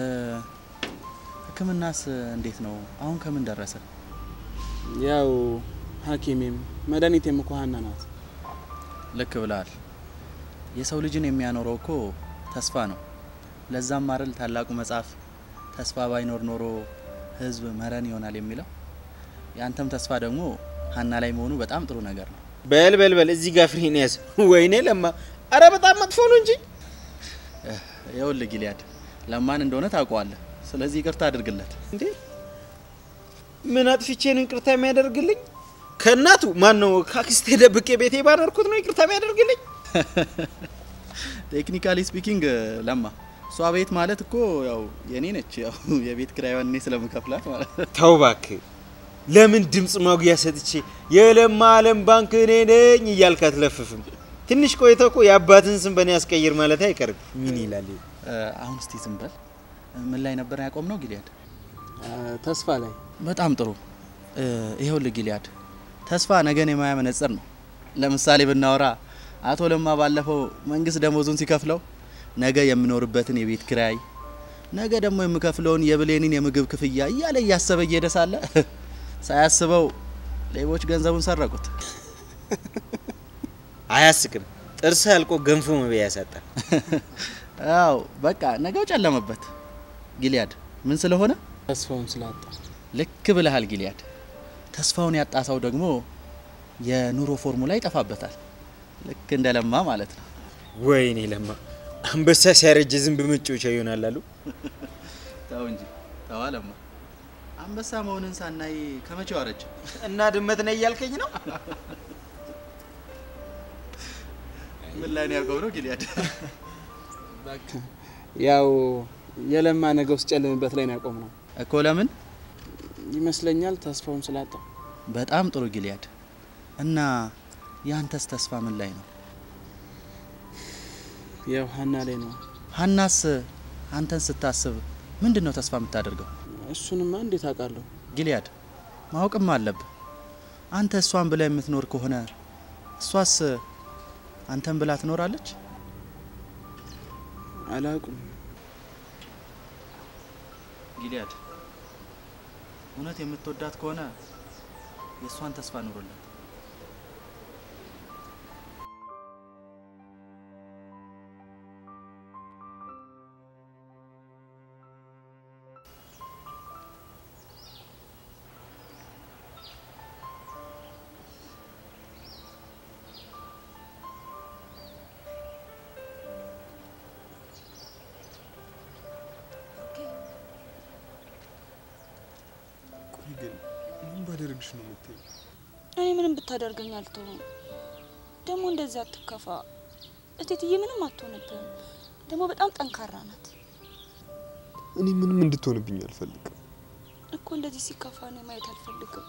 ሕክምናስ እንዴት ነው? አሁን ከምን ደረሰ? ያው ሐኪሜም መድኃኒቴም እኮ ሀና ናት። ልክ ብለሃል። የሰው ልጅን የሚያኖረው እኮ ተስፋ ነው። ለዛም አይደል ታላቁ መጽሐፍ ተስፋ ባይኖር ኖሮ ህዝብ መረን ይሆናል የሚለው። የአንተም ተስፋ ደግሞ ሀና ላይ መሆኑ በጣም ጥሩ ነገር ነው። በል በል በል እዚህ ጋር ፍሬን ያዝ። ወይኔ ለማ፣ አረ በጣም መጥፎ ነው እንጂ ይኸውልህ ጊልያድ ለማን እንደሆነ ታውቀዋለህ። ስለዚህ ይቅርታ አድርግለት። እንዴ ምን አጥፍቼን ይቅርታ የሚያደርግልኝ? ከእናቱ ማን ነው? ከአክስቴ ደብቄ ቤቴ ባኖርኩት ነው ይቅርታ የሚያደርግልኝ? ቴክኒካሊ ስፒኪንግ ለማ እሷ ቤት ማለት እኮ ያው የኔ ነች። ያው የቤት ኪራይዋን እኔ ስለምከፍላት ማለት ነው። ተው እባክህ። ለምን ድምፅ ማጉያ ሰጥቼ የለማ አለም ባንክ እኔ ነኝ እያልክ አትለፍፍም? ትንሽ ቆይተ እኮ የአባትን ስም በእኔ ያስቀይር ማለት አይቀርም። ምን ይላል? አሁን እስቲ ዝም በል። ምን ላይ ነበር ያቆም ነው ጊልያድ? ተስፋ ላይ። በጣም ጥሩ። ይኸውልህ ጊልያድ፣ ተስፋ ነገን የማያ መነጽር ነው። ለምሳሌ ብናወራ አቶ ለማ ባለፈው መንግስት ደሞዙን ሲከፍለው ነገ የምኖርበትን የቤት ኪራይ፣ ነገ ደግሞ የምከፍለውን የብሌኒን የምግብ ክፍያ እያለ እያሰበ እየሄደ ሳለ ሳያስበው ሌቦች ገንዘቡን ሰረቁት። አያስቅም። ጥርስ አልቆ ገንፎ መብያ ያሳጣል። አዎ በቃ ነገው ጨለመበት። ጊልያድ ምን ስለሆነ? ተስፋውን ስላጣ። ልክ ብለሃል ጊልያድ። ተስፋውን ያጣ ሰው ደግሞ የኑሮ ፎርሙላ ይጠፋበታል። ልክ እንደ ለማ ማለት ነው። ወይኔ ለማ አንበሳ ሲያረጀ ዝንብ መጫወቻ ይሆናል አሉ። ተው እንጂ ተዋ ለማ። አንበሳ መሆንን ሳናይ ከመቼው አረጀ? እና ድመት ነህ እያልከኝ ነው? ምን ላይ ነው ያልከው ነው ጊልያድ? ያው የለማ ነገ ውስጥ ጨልምበት ላይ ነው ያቆም ነው እኮ። ለምን ይመስለኛል? ተስፋውን ስላጣ። በጣም ጥሩ ጊልያድ። እና ያንተስ ተስፋ ምን ላይ ነው? ያው ሀና ላይ ነው። ሀናስ አንተን ስታስብ ምንድን ነው ተስፋ የምታደርገው? እሱንማ እንዴት አውቃለሁ? ጊልያድ ማወቅም አለብህ። አንተ እሷን ብለህ የምትኖር ከሆነ እሷስ አንተን ብላ ትኖራለች? አላውቅም። ጊልያድ እውነት የምትወዳት ከሆነ የእሷን ተስፋ ኑርላት። ቆይ ግን ምን ባደረግሽ ነው የምትይኝ? እኔ ምንም ብታደርገኝ አልተውም። ደግሞ እንደዚህ አትከፋ። እቴትዬ ምንም አትሆንብህም። ደግሞ በጣም ጠንካራ ናት እኔ ምንም እንድትሆንብኝ አልፈልግም። እኮ እንደዚህ ሲከፋ እኔ ማየት አልፈልግም።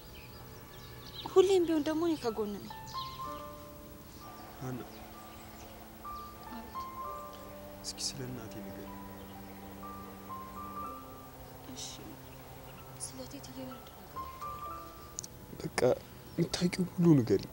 ሁሌም ቢሆን ደግሞ እኔ ከጎን ነኝ። ሀና እስኪ ስለ እናቴ ንገሪኝ። እሺ፣ ስለ እቴትዬ ምን እንደነገር በቃ የምታውቂው ሁሉ ንገሪኝ።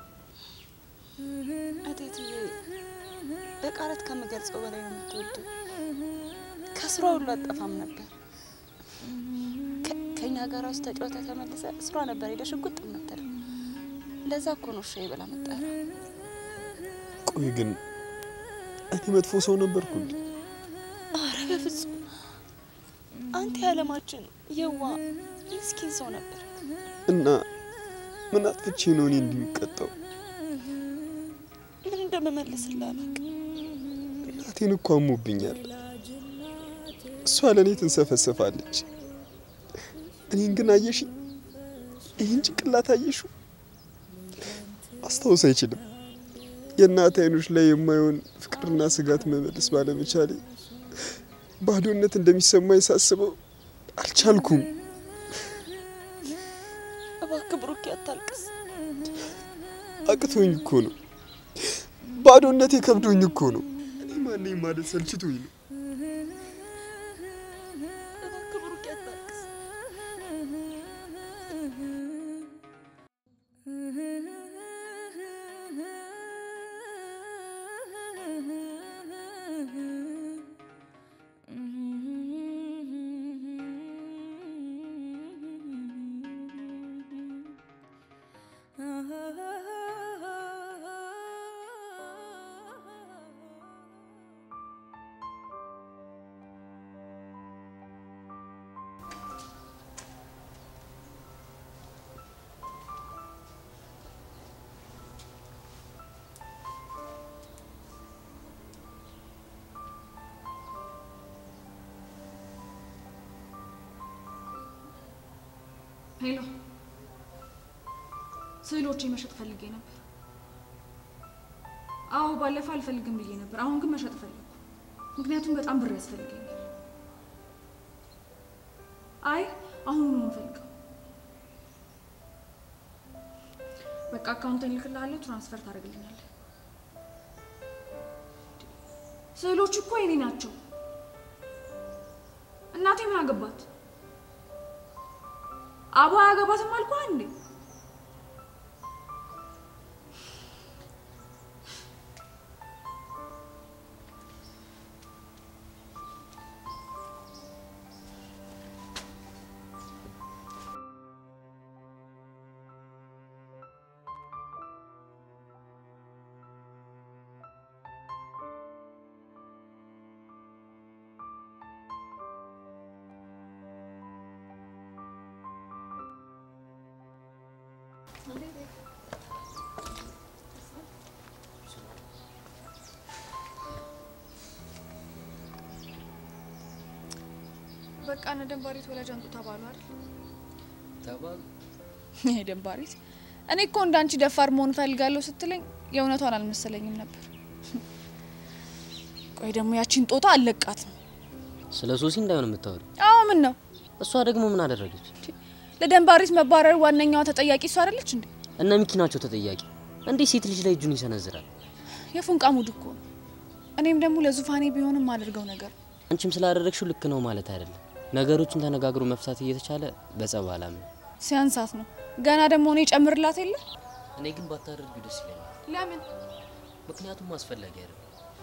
እቴትዬ በቃላት ከምገልጸው በላይ ነው የምትወድ። ከስሯ ሁሉ አጠፋም ነበር። ከ- ከእኛ ጋር ውስጥ ተጫወተ ተመልሰ ስሯ ነበር ሄደ ሽጉጥ የምትል ለዛ እኮ ነው ሻይ ብላ መጣራ። ቆይ ግን እኔ መጥፎ ሰው ነበርኩ እንዴ? አረ በፍጹም አንተ የዓለማችን የዋ ምስኪን ሰው ነበር። እና ምን አጥፍቼ ነው እኔ እንዲሚቀጣው? ምን እንደምመልስልህ አላውቅም። እናቴን እኮ አሞብኛል። እሷ ለእኔ ትንሰፈሰፋለች። እኔን ግን አየሽ፣ ይህን ጭንቅላት አየሽው? አስታውስ አይችልም። የእናት አይኖች ላይ የማይሆን ፍቅርና ስጋት መመለስ ባለመቻሌ ባዶነት እንደሚሰማኝ ሳስበው አልቻልኩም። እባክህ ብሩኬ አታልቅስ። አቅቶኝ እኮ ነው። ባዶነቴ ከብዶኝ እኮ ነው። እኔ ማነኝ ማለት ሰልችቶኝ ነው። እባክህ ብሩኬ አታልቅስ። ሄሎ፣ ስዕሎቼ መሸጥ ፈልጌ ነበር። አዎ ባለፈው አልፈልግም ብዬ ነበር። አሁን ግን መሸጥ ፈለግኩ። ምክንያቱም በጣም ብር ያስፈልገኛል። አይ አሁን ነው የምፈልገው። በቃ አካውንትን እልክልሃለሁ፣ ትራንስፈር ታደርግልኛለህ። ስዕሎቹ እኮ የኔ ናቸው። እናቴ ምን አገባት? አቦ አያገባትም አልኩህ እንዴ? በቃ እነ ደንባሪት ወላጅ አንጡ ተባሉ አይደል? ተባሉ። ይሄ ደንባሪት እኔ እኮ እንዳንቺ ደፋር መሆን እፈልጋለሁ ስትለኝ የእውነቷን አልመሰለኝም ነበር። ቆይ ደግሞ ያቺን ጦጣ አለቃት ነው። ስለ ሶሲ እንዳይሆን የምታወሪ። አዎ ምን ነው እሷ ደግሞ ምን አደረገች? ለደንባሪት መባረር ዋነኛዋ ተጠያቂ እሷ አይደለች እንዴ? እነ ሚኪ ናቸው ተጠያቂ። እንዴት ሴት ልጅ ላይ እጁን ይሰነዝራል? የፉንቃ ሙድ እኮ ነው። እኔም ደግሞ ለዙፋኔ ቢሆንም የማደርገው ነገር ነው። አንቺም ስላደረግሽው ልክ ነው ማለት አይደለም። ነገሮችን ተነጋግሮ መፍታት እየተቻለ በጸብ አላምንም። ሲያንሳት ነው። ገና ደግሞ እኔ ጨምርላት የለ እኔ ግን ባታደርጊው ደስ ይለኛል። ለምን ምክንያቱም አስፈላጊ አይደለም።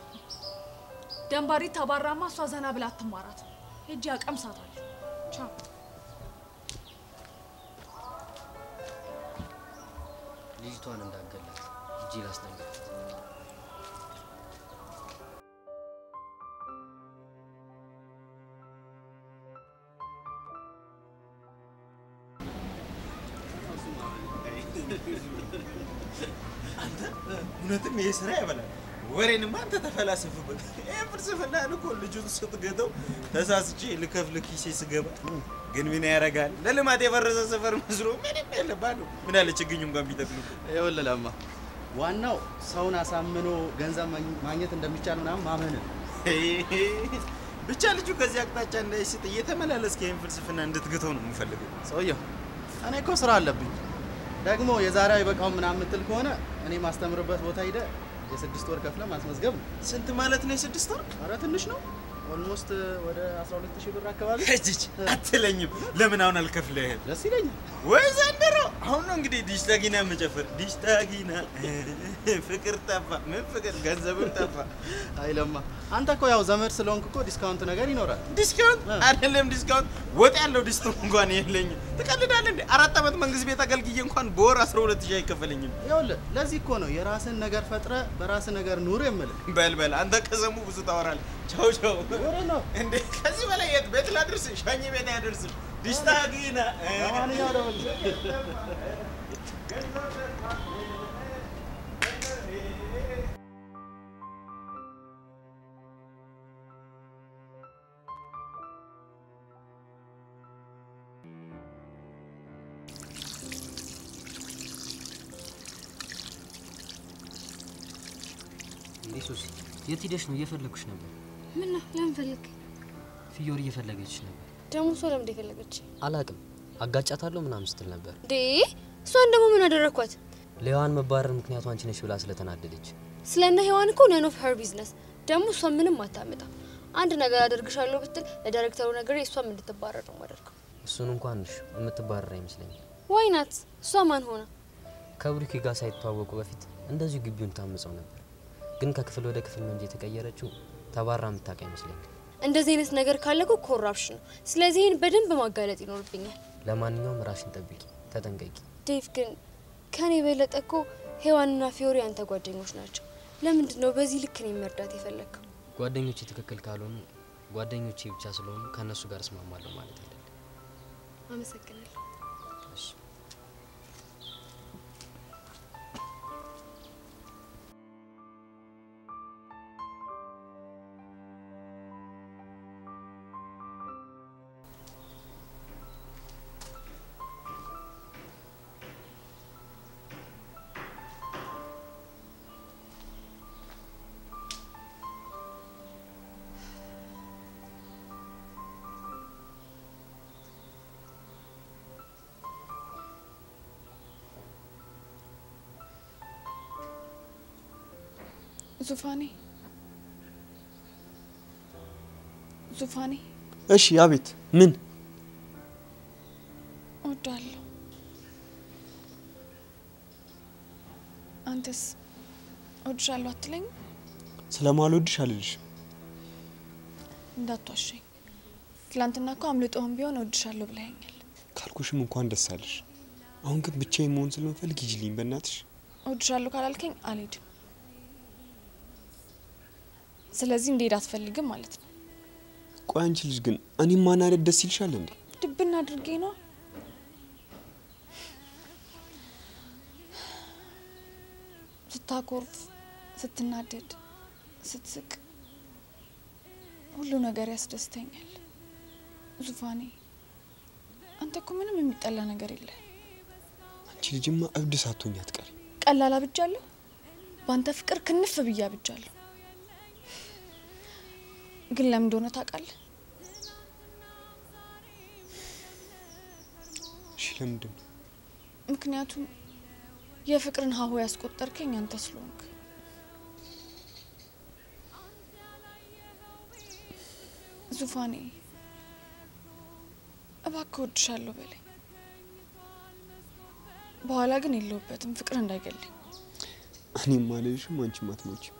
ደንባሪ ተባራማ እሷ ዘና ብላ አትማራት። ሄጄ አቀምሳታለሁ። ቻው። ልጅቷን እንዳገላት እጅ ላስጠንቀቅ። አንተ እውነትም ይሄ ስራ ያበላል። ወሬንማ አንተ ተፈላሰፍበት። ይህ ፍልስፍናህን እኮ ልጁን ስትገተው ተሳስቼ ልከፍል ኪሴ ስገባ ግን ምን ያደርጋል ለልማት የፈረሰ ሰፈር መስሎ ምንም የለ ባዶ። ምን አለ ችግኙ እንኳን ቢተክሉ ይኸውልህ ለማ ዋናው ሰውን አሳምኖ ገንዘብ ማግኘ- ማግኘት እንደሚቻል ምናምን ማመን ነው። ብቻ ልጁ ከዚህ አቅጣጫ እንዳይስጥ እየተመላለስክ ይህን ፍልስፍና እንድትግተው ነው የምፈልገው። ሰውየው እኔ እኮ ስራ አለብኝ። ደግሞ የዛሬ አይበቃውም ምናምን የምትል ከሆነ እኔ ማስተምርበት ቦታ ሂደ የስድስት ወር ከፍለ ማስመዝገብ ነው። ስንት ማለት ነው የስድስት ወር? ኧረ ትንሽ ነው። ኦልሞስት ወደ 12 ሺህ ብር አካባቢ እጅ አትለኝም። ለምን አሁን አልከፍልህም? ደስ ይለኛል። ወይ ዘንድሮ አሁን ነው እንግዲህ ዲሽታጊና የምጨፍር። ዲሽታጊና ፍቅር ጠፋ። ምን ፍቅር ገንዘብም ጠፋ። አይለማ አንተ እኮ ያው ዘመድ ስለሆንክ እኮ ዲስካውንት ነገር ይኖራል። ዲስካውንት አይደለም ዲስካውንት፣ ወጥ ያለው ዲስቶ እንኳን የለኝም። ትቀልዳለህ እንዴ? አራት ዓመት መንግስት ቤት አገልግዬ እንኳን በወር 12 ሺህ አይከፈለኝም። ይኸውልህ ለዚህ እኮ ነው የራስን ነገር ፈጥረ በራስን ነገር ኑር የምልህ። በል በል አንተ ከሰሙ ብዙ ታወራለህ። ቻው ቻው። ወሬ ነው እንዴ ከዚህ በላይ የት ቤት ላድርስ? ሻኝ ቤት አያደርስም። ዲሽታጊና ለማንኛውም ደውል። እንዴ ሶሲ፣ የት ሂደሽ ነው? እየፈለጉሽ ነበር። ምን ነው? ለምን ፈለግ? ፍዮር እየፈለገች ነበር። ደግሞ እሷ ለምን የፈለገች? አላቅም፣ አጋጫታለሁ ምናምን ስትል ነበር። ዴ እሷን ደግሞ ምን አደረግኳት? ለሔዋን መባረር ምክንያቱ አንቺ ነሽ ብላ ስለተናደደች ስለ እነ ሔዋን እኮ ነን ኦፍ ሄር ቢዝነስ። ደግሞ እሷ ምንም አታመጣ። አንድ ነገር አደርግሻለሁ ብትል ለዳይሬክተሩ ነገር እሷም እንድትባረር ነው የማደርገው። እሱን እንኳን ነሽ የምትባረር አይመስለኝም። ዋይ ናት? እሷ ማን ሆና? ከብሩኬ ጋር ሳይተዋወቁ በፊት እንደዚሁ ግቢውን ታምጸው ነበር። ግን ከክፍል ወደ ክፍል ነው እንጂ የተቀየረችው ተባራ የምታውቅ አይመስለኝም። እንደዚህ አይነት ነገር ካለ እኮ ኮራፕሽን ነው። ስለዚህ ይህን በደንብ ማጋለጥ ይኖርብኛል። ለማንኛውም ራሽን ጠብቂ፣ ተጠንቀቂ። ዴቭ ግን ከኔ የበለጠ እኮ ሔዋንና ፊዮሪ አንተ ጓደኞች ናቸው። ለምንድን ነው በዚህ ልክ እኔን መርዳት የፈለግከው? ጓደኞቼ ትክክል ካልሆኑ ጓደኞቼ ብቻ ስለሆኑ ከእነሱ ጋር እስማማለሁ ማለት አይደለም። አመሰግናለሁ። እሺ። ዙፋኔ ዙፋኔ እሺ፣ አቤት። ምን? እወዳለሁ። አንተስ እወድሻለሁ አትለኝም? ስለማልወድሽ አልልሽም። እንዳትዋሸኝ። ትላንትና እኮ አምልጦህም ቢሆን እወድሻለሁ ብለኸኛል። ካልኩሽም እንኳን ደስ አለሽ። አሁን ግን ብቻዬን መሆን ስለምፈልግ ሂጂልኝ በእናትሽ። እወድሻለሁ ካላልከኝ አልሄድም። ስለዚህ እንድሄድ አትፈልግም ማለት ነው። ቆይ አንቺ ልጅ ግን እኔም ማናደድ ደስ ይልሻል እንዴ? ድብና አድርጌ ነው ስታኮርፍ፣ ስትናደድ፣ ስትስቅ ሁሉ ነገር ያስደስተኛል። ዙፋኔ አንተ እኮ ምንም የሚጠላ ነገር የለ። አንቺ ልጅማ እብድ ሳትሆኝ አትቀሪ። ቀላል አብጃለሁ። በአንተ ፍቅር ክንፍ ብዬ አብጃለሁ። ግን ለምን እንደሆነ ታውቃለህ? እሺ ለምንድን ነው? ምክንያቱም የፍቅርን ሀሁ ያስቆጠርከኝ አንተ ስለሆንክ። ዙፋኔ እባክህ እወድሻለሁ በለኝ። በኋላ ግን የለሁበትም ፍቅር እንዳይገልኝ። እኔም አልልሽም፣ አንቺም አትሞችም።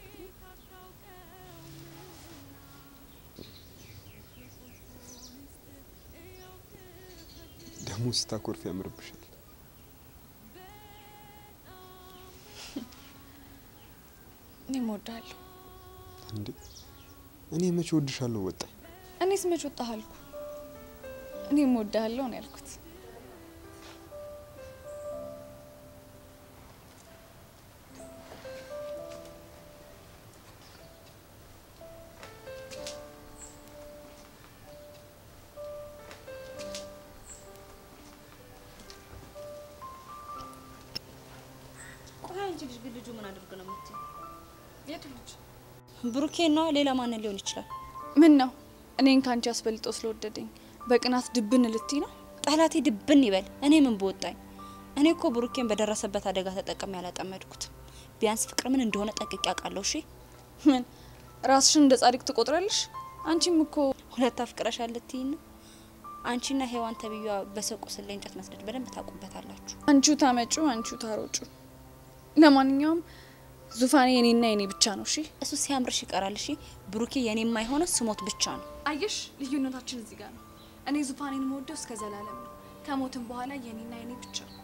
ደግሞ ስታኮርፍ ያምርብሻል። እኔም እወድሃለሁ። እንዴ እኔ መቼ ወድሻለሁ ወጣኝ። እኔስ መች ወጣህ አልኩ? እኔም እወድሃለሁ ነው ያልኩት። ቆይ አንቺ ልጅ ግን ልጁ ምን አድርግ ነው የምትይው? የቱ ልጅ? ብሩኬ ነዋ። ሌላ ማንን ሊሆን ይችላል? ምን ነው እኔን ከአንቺ አስበልጦ ስለወደደኝ በቅናት ድብን ልትይ ነው? ጠላቴ ድብን ይበል። እኔ ምን በወጣኝ? እኔ እኮ ብሩኬን በደረሰበት አደጋ ተጠቅሜ ያላጠመድኩት። ቢያንስ ፍቅር ምን እንደሆነ ጠንቅቄ አውቃለሁ። እሺ ምን ራስሽን እንደ ጻድቅ ትቆጥራለሽ? አንቺም እኮ ሁለት አፍቅረሻል ልትይኝ ነው? አንቺና ሔዋን ተብዬዋ በሰው ቁስል ላይ እንጨት መስደድ በደንብ ታውቁበታላችሁ። አንቺው ታመጩ፣ አንቺው ታሮጩ። ለማንኛውም ዙፋኔ የኔና የኔ ብቻ ነው። እሺ እሱ ሲያምርሽ ይቀራል። እሺ ብሩኬ የኔ የማይሆነው ስሞት ብቻ ነው። አየሽ፣ ልዩነታችን እዚህ ጋር ነው። እኔ ዙፋኔን የምወደው እስከ ዘላለም ነው። ከሞትም በኋላ የኔና የኔ ብቻ ነው።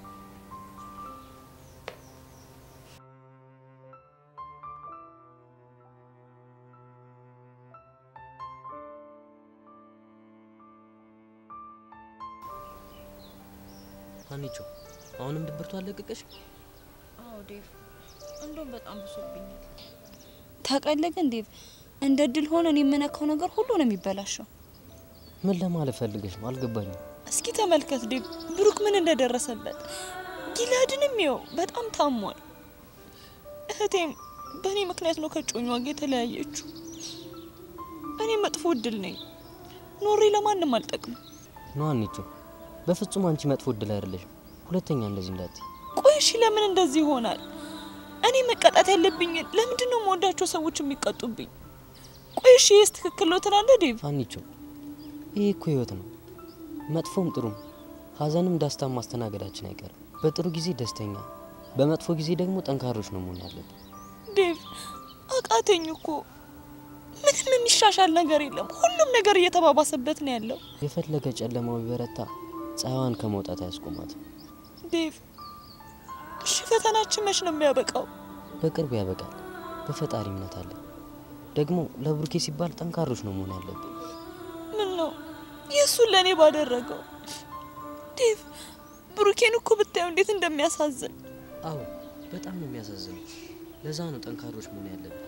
ሀኒቾ አሁንም ድብርቱ አለቀቀሽ? አዎ ዴቭ፣ እንደውም በጣም ብሶብኛል። ታውቃለህ ግን ዴቭ፣ እንደ እድል ሆነ እኔ የምነካው ነገር ሁሉ ነው የሚበላሸው። ምን ለማለት ፈልገሽ ነው? አልገባኝም። እስኪ ተመልከት ዴቭ፣ ብሩክ ምን እንደደረሰበት። ጊላድንም ይኸው በጣም ታሟል። እህቴም በእኔ ምክንያት ነው ከጮኛዋ ጋር የተለያየችው። እኔ መጥፎ እድል ነኝ፣ ኖሬ ለማንም አልጠቅም። ነው ሀኒቾ፣ በፍጹም አንቺ መጥፎ እድል አይደለሽም። ሁለተኛ እንደዚህ እንዳትይ። ቆይ እሺ፣ ለምን እንደዚህ ይሆናል? እኔ መቀጣት ያለብኝን ለምንድን ነው የምወዳቸው ሰዎች የሚቀጡብኝ? ቆይ እሺ፣ ይህስ ትክክል ነው ትላለህ ዴቭ? ሀኒቾ፣ ይህ እኮ ህይወት ነው። መጥፎም ጥሩም ሀዘንም ደስታም ማስተናገዳችን አይቀርም። በጥሩ ጊዜ ደስተኛ፣ በመጥፎ ጊዜ ደግሞ ጠንካሮች ነው መሆን ያለብን። ዴቭ አቃተኝ እኮ ምንም የሚሻሻል ነገር የለም። ሁሉም ነገር እየተባባሰበት ነው ያለው። የፈለገ ጨለማው ቢበረታ ፀሐይዋን ከመውጣት አያስቆማትም። ዴቭ እሺ፣ ፈተናችን መች ነው የሚያበቃው? በቅርብ ያበቃል። በፈጣሪ እምነት አለ። ደግሞ ለብሩኬ ሲባል ጠንካሮች ነው መሆን ያለብን። ምን ነው የእሱን ለእኔ ባደረገው። ዴቭ ብሩኬን እኮ ብታየው እንዴት እንደሚያሳዝን። አዎ በጣም ነው የሚያሳዝነው። ለዛ ነው ጠንካሮች መሆን ያለብን።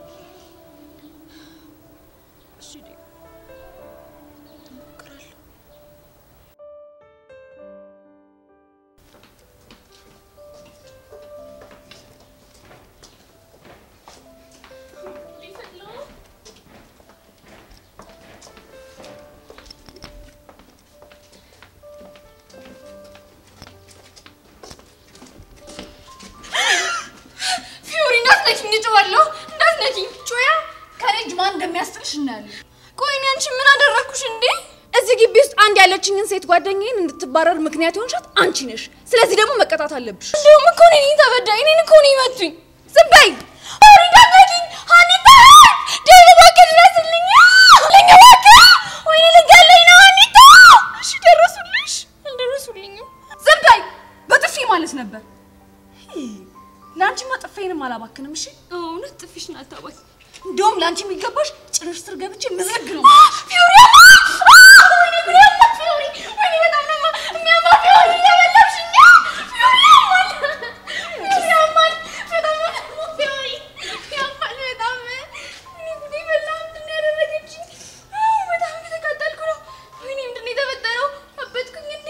እሺ ዴቭ እሞክራለሁ። ፊዮሪ እንዳትነኪኝ፣ እጮሃለሁ። እንዳትነኪኝ። ጮያ ከኔ እጅ ማን እንደሚያስጥልሽ እናያለን። ቆይ እኔ አንቺ ምን አደረግኩሽ እንዴ? እዚህ ግቢ ውስጥ አንድ ያለችኝን ሴት ጓደኛዬን እንድትባረር ምክንያት የሆንሻት አንቺ ነሽ። ስለዚህ ደግሞ መቀጣት አለብሽ። እንዲሁም እኮ እኔ ነኝ ተበዳይ፣ እኔን እኮ ነው ይመቱኝ። ዝም በይ ፊዮሪ፣ እንዳትነኪኝ። ሀኒታ ዴቭ እባክህ ድረስልኝ፣ ልኝ እባክህ። ወይኔ ልገለኝ ነው ሀኒታ። እሺ ደረሱልሽ? አልደረሱልኝም። ዝም በይ። በጥፊ ማለት ነበር ለአንቺማ ጥፌንም አላባክንም። እሺ እውነት ጥፊሽን አታባክ። እንደውም ለአንቺ የሚገባሽ ጭርሽ ስር ገብቼ ምዝግ ነው። ፊዮሪ ወይኔ ጉዴ ያማል ፊዮሪ፣ ወይኔ በጣም ነው የሚያማ ፊዮሪ፣ እየበላሽኝ ፊዮሪ ያማል፣ ፊዮሪ ያማል፣ በጣም ነው ደግሞ ፊዮሪ ያማል በጣም። ወይኔ ጉዴ በላ፣ ምንድን ነው ያደረገችኝ? በጣም የተቃጠልኩ ነው። ወይኔ ምንድን ነው የተፈጠረው? አበጥኩኝ እንዴ?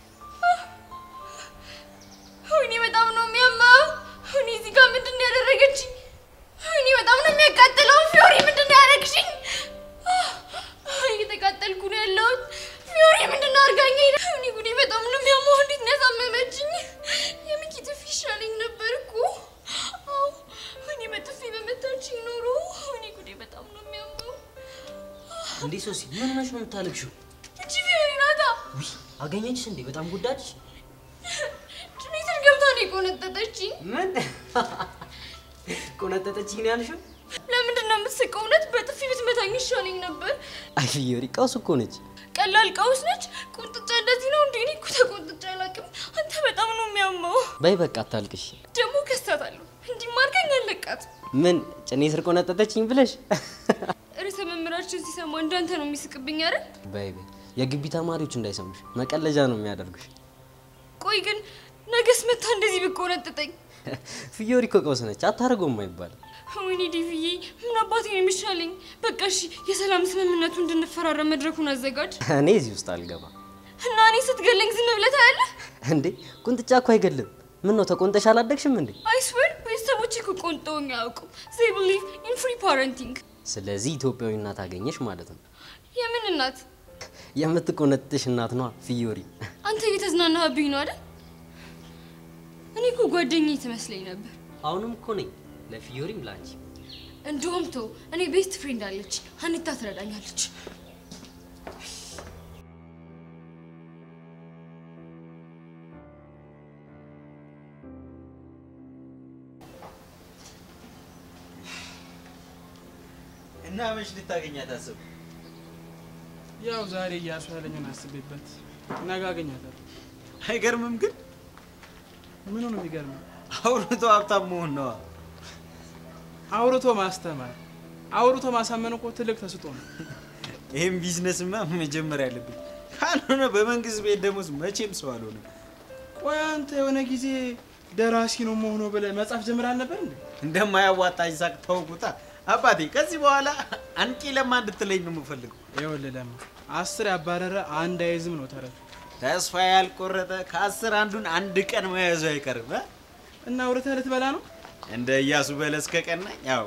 ወይኔ በጣም ነው የሚያማው። ወይኔ እዚህ ጋር ምንድን ነው ያደረገችኝ? ወይኔ በጣም ነው የሚያቃጥለው። ፊዮሪ ምንድን ነው ያደረግሽኝ? አይ እየተቃጠልኩ ነው ያለሁት። ፊዮሪ ምንድን ነው አድርጋኝ? ወይኔ ጉዴ በጣም ነው የሚያማው። እንዴት ነው ያሳመመችኝ? የሚኪ ጥፊ ይሻለኝ ነበር እኮ። አዎ ወይኔ በጥፊ በመታችኝ ኖሮ። ወይኔ ጉዴ በጣም ነው የሚያማው። እንዴ ሶሲ፣ ምን ሆነሽ ነው የምታለቅሽው? እቺ ፊዮሪ ናታ። ውይ አገኘችሽ እንዴ? በጣም ጉዳች ጭኔ ስር ገብታ ነው ቆነጠጠችኝ። ምን ቆነጠጠችኝ ነው ያልሽው? ለምንድን ነው የምትስቀው? እውነት በጥፊ ብትመታኝ ይሻለኝ ነበር። አይ ፍየሪ ቀውስ እኮ ነች። ቀላል ቀውስ ነች። ቁንጥጫ እንደዚህ ነው እንዴ? እኔ እኮ ተቆንጥጫ አላውቅም። አንተ በጣም ነው የሚያመው። በይ በቃ አታልቅሽ። ደግሞ ከሳታለሁ። እንዲህ ማድረግ አለቃት። ምን ጭኔ ስር ቆነጠጠችኝ ብለሽ? ርዕሰ መምህራችን ሲሰማ እንዳንተ ነው የሚስቅብኝ አይደል? በይ በይ የግቢ ተማሪዎች እንዳይሰሙሽ መቀለጃ ነው የሚያደርጉሽ። ቆይ ግን ነገስ መታ እንደዚህ ብቆነጥጠኝ? ፍየሪ እኮ ቀውስ ነች፣ አታደርገውም አይባልም። ወይኔ ዲቪዬ፣ ምን አባቴ ነው የሚሻለኝ? በቃ እሺ፣ የሰላም ስምምነቱ እንድንፈራረም መድረኩን አዘጋጅ እኔ እዚህ ውስጥ አልገባም። እና እኔ ስትገለኝ ዝም ብለህ ታያለህ? እንዴ ቁንጥጫ እኮ አይገልም። ምን ነው ተቆንጠሽ አላደግሽም እንዴ? አይስዌር ቤተሰቦቼ እኮ ቆንጠውኝ አያውቁም። ዜይ ብሊቭ ኢን ፍሪ ፓረንቲንግ። ስለዚህ ኢትዮጵያዊ እናት አገኘሽ ማለት ነው። የምን እናት? የምትቆነጥሽ እናት ነዋ ፍዮሪ። አንተ እየተዝናናህብኝ ነው አይደል? እኔ እኮ ጓደኛዬ ትመስለኝ ነበር። አሁንም እኮ ነኝ ለፍዮሪም ለአንቺ። እንዲሁም ተው፣ እኔ ቤስት ፍሬንድ አለች፣ ሀኒታ ትረዳኛለች። እና መች ልታገኛት አስብ? ያው ዛሬ እያሱ ያለኝን አስቤበት ነገ አገኛታለሁ። አይገርምም ግን ምኑ ነው የሚገርመው? አውርቶ ሀብታም መሆን ነዋ። አውርቶ ማስተማር፣ አውርቶ ማሳመን እኮ ትልቅ ተስጦ ነው። ይህም ቢዝነስማ መጀመር ያለብን ካልሆነ በመንግስት ቤት ደሞዝ መቼም ሰው አልሆነም። ቆይ አንተ የሆነ ጊዜ ደራሲ ነው መሆኑ ብለህ መጽሐፍ ጀምር አልነበር እንዴ? እንደማያዋጣ ይሳቅ ተውኩታ። አባቴ ከዚህ በኋላ አንቂ ለማ እንድትለኝ ነው የምፈልገው። ይኸውልህ ለማ አስር ያባረረ አንድ አይዝም ነው ተረቱ። ተስፋ ያልቆረጠ ከአስር አንዱን አንድ ቀን መያዙ አይቀርም እ? እና አውርተህ ልትበላ ነው? እንደ እያሱ በለስ ከቀናኝ ያው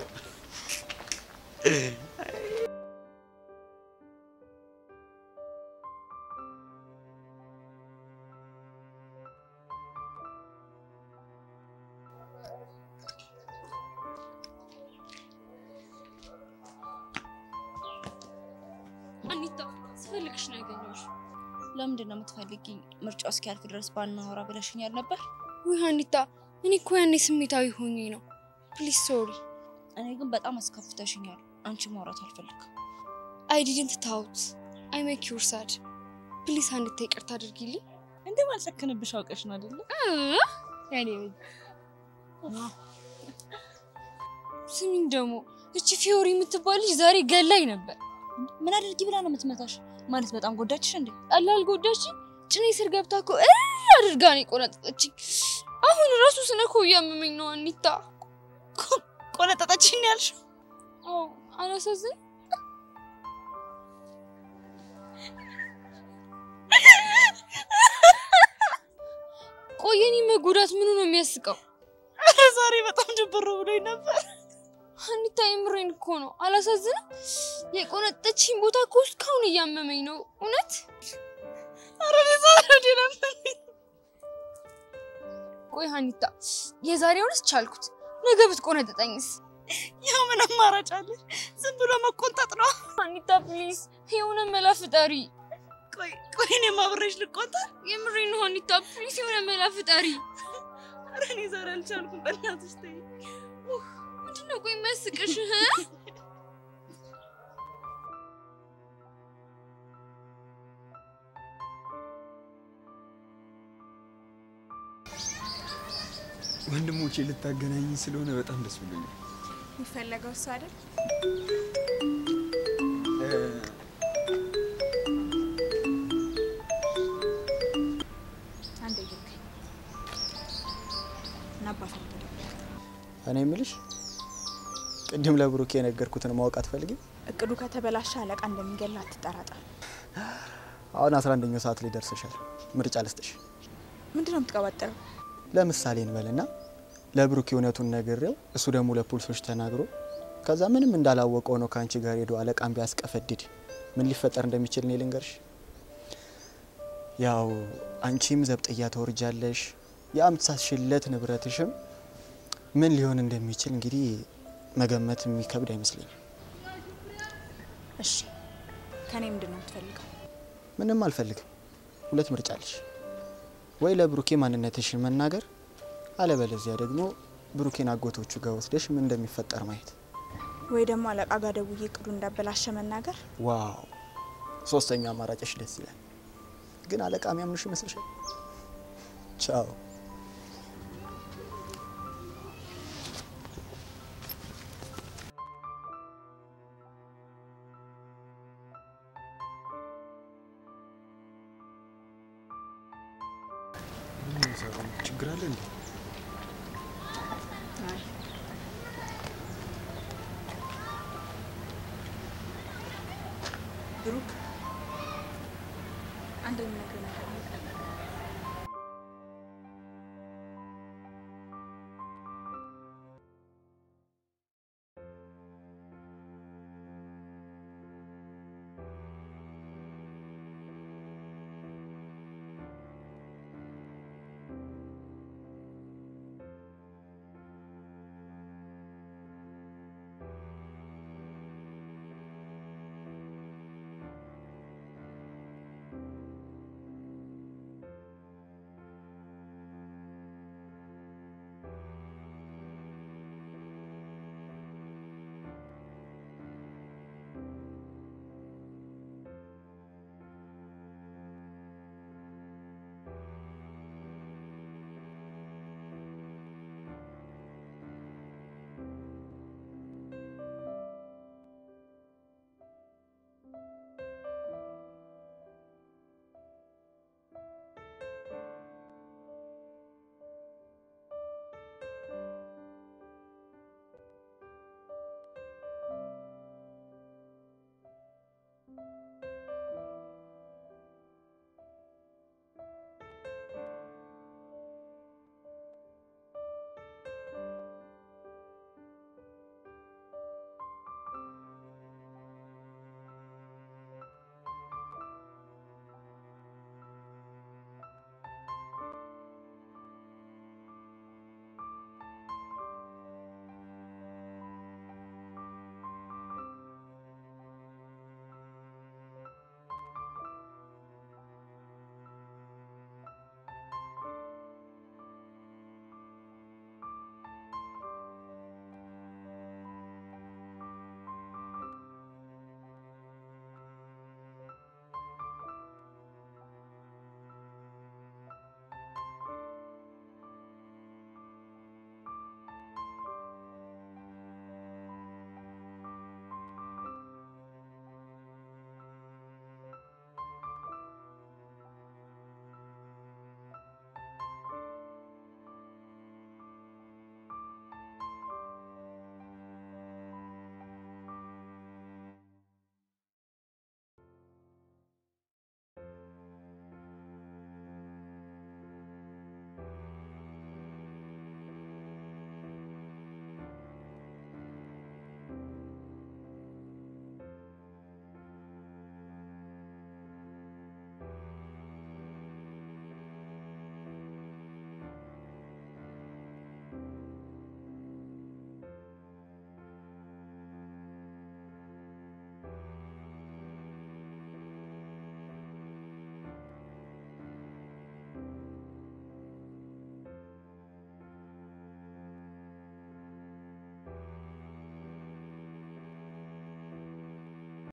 አኒታ ስፈልግሽ ነው ያገኘሁሽ። ለምንድን ነው የምትፈልጊኝ? ምርጫው እስኪያልፍ ድረስ ባናወራ ብለሽኛል ነበር። ውይ አኒታ፣ እኔ እኮ ያኔ ስሜታዊ ሆኜ ነው። ፕሊዝ ሶሪ። እኔ ግን በጣም አስከፍተሽኛል። አንቺ ማውራት አልፈልግም። አይ ዲድንት ታውት አይ ሜክ ዩር ሳድ። ፕሊዝ አኒታ ይቅርታ አድርጊልኝ። እንደማልጨክንብሽ አውቀሽ ነው አይደለ? ያኔ ስሚኝ ደግሞ እቺ ፊዮሪ የምትባል ልጅ ዛሬ ገላኝ ነበር። ምን አድርጊ ብላ ነው የምትመታሽ? ማለት በጣም ጎዳችሽ እንዴ? ቀላል ጎዳችኝ። ጭኔ ስር ገብታ እኮ እ አድርጋ ነው የቆነጠጠችኝ። አሁን ራሱ ስነኮ እያመመኝ ነው አኒታ። ቆነጠጠችኝ ያልሽው? አዎ አላሳዝን ቆይ የኔ መጎዳት ምኑ ነው የሚያስቀው? ኧረ ዛሬ በጣም ድብር ብሎኝ ነበር። አኒታ የምሬን እኮ ነው። አላሳዝንም? የቆነጠችኝ ቦታ እኮ እስካሁን እያመመኝ ነው። እውነት ኧረ ዛሬ ወደ ነበር። ቆይ ሀኒታ፣ የዛሬውንስ ቻልኩት፣ ነገ ብትቆነጠጠኝስ? ያው ምን አማራጭ አለ? ዝም ብሎ መቆንጠጥ ነው። ሀኒታ ፕሊዝ፣ የሆነ መላ ፍጠሪ። ቆይ ቆይ፣ እኔም አብሬሽ ልቆንጠጥ? የምሬን ነው ሀኒታ ፕሊዝ፣ የሆነ መላ ፍጠሪ። ኧረ እኔ ዛሬ አልቻልኩም። በእናትሽ ተይኝ። ምንድን ነው ቆይ የሚያስቅሽ? ህ? ወንድሞቼ ልታገናኝ ስለሆነ በጣም ደስ ብሎኛል። የሚፈለገው እሱ አይደል? አንዴ ይልክ ናባሽ እኔ የምልሽ ቅድም ለብሩኬ የነገርኩትን ማወቅ አትፈልጊም? እቅዱ ከተበላሸ አለቃ እንደሚገላ አትጠራጠር። አሁን አስራ አንደኛው ሰዓት ላይ ደርሰሻል። ምርጫ ልስጥሽ። ምንድን ነው የምትቀባጠረው? ለምሳሌ እንበልና ለብሩኬ እውነቱን ነግሬው እሱ ደግሞ ለፖሊሶች ተናግሮ ከዛ ምንም እንዳላወቀው ነው ከአንቺ ጋር ሄዶ አለቃን ቢያስቀፈድድ ምን ሊፈጠር እንደሚችል እኔ ልንገርሽ። ያው አንቺም ዘብጥያ ተወርጃለሽ፣ የአምሳሽለት ንብረትሽም ምን ሊሆን እንደሚችል እንግዲህ መገመት የሚከብድ አይመስለኝም። እሺ ከኔ ምንድን ነው የምትፈልገው? ምንም አልፈልግም። ሁለት ምርጫ አለሽ። ወይ ለብሩኬ ማንነትሽን መናገር አለበለዚያ ደግሞ ብሩኬን አጎቶቹ ጋር ወስደሽ ምን እንደሚፈጠር ማየት። ወይ ደግሞ አለቃ ጋር ደውዬ እቅዱ እንዳበላሸ መናገር። ዋው ሶስተኛ አማራጭሽ ደስ ይላል። ግን አለቃ የሚያምኑሽ ይመስልሻል? ቻው። ችግር አለ እንዴ? ብሩክ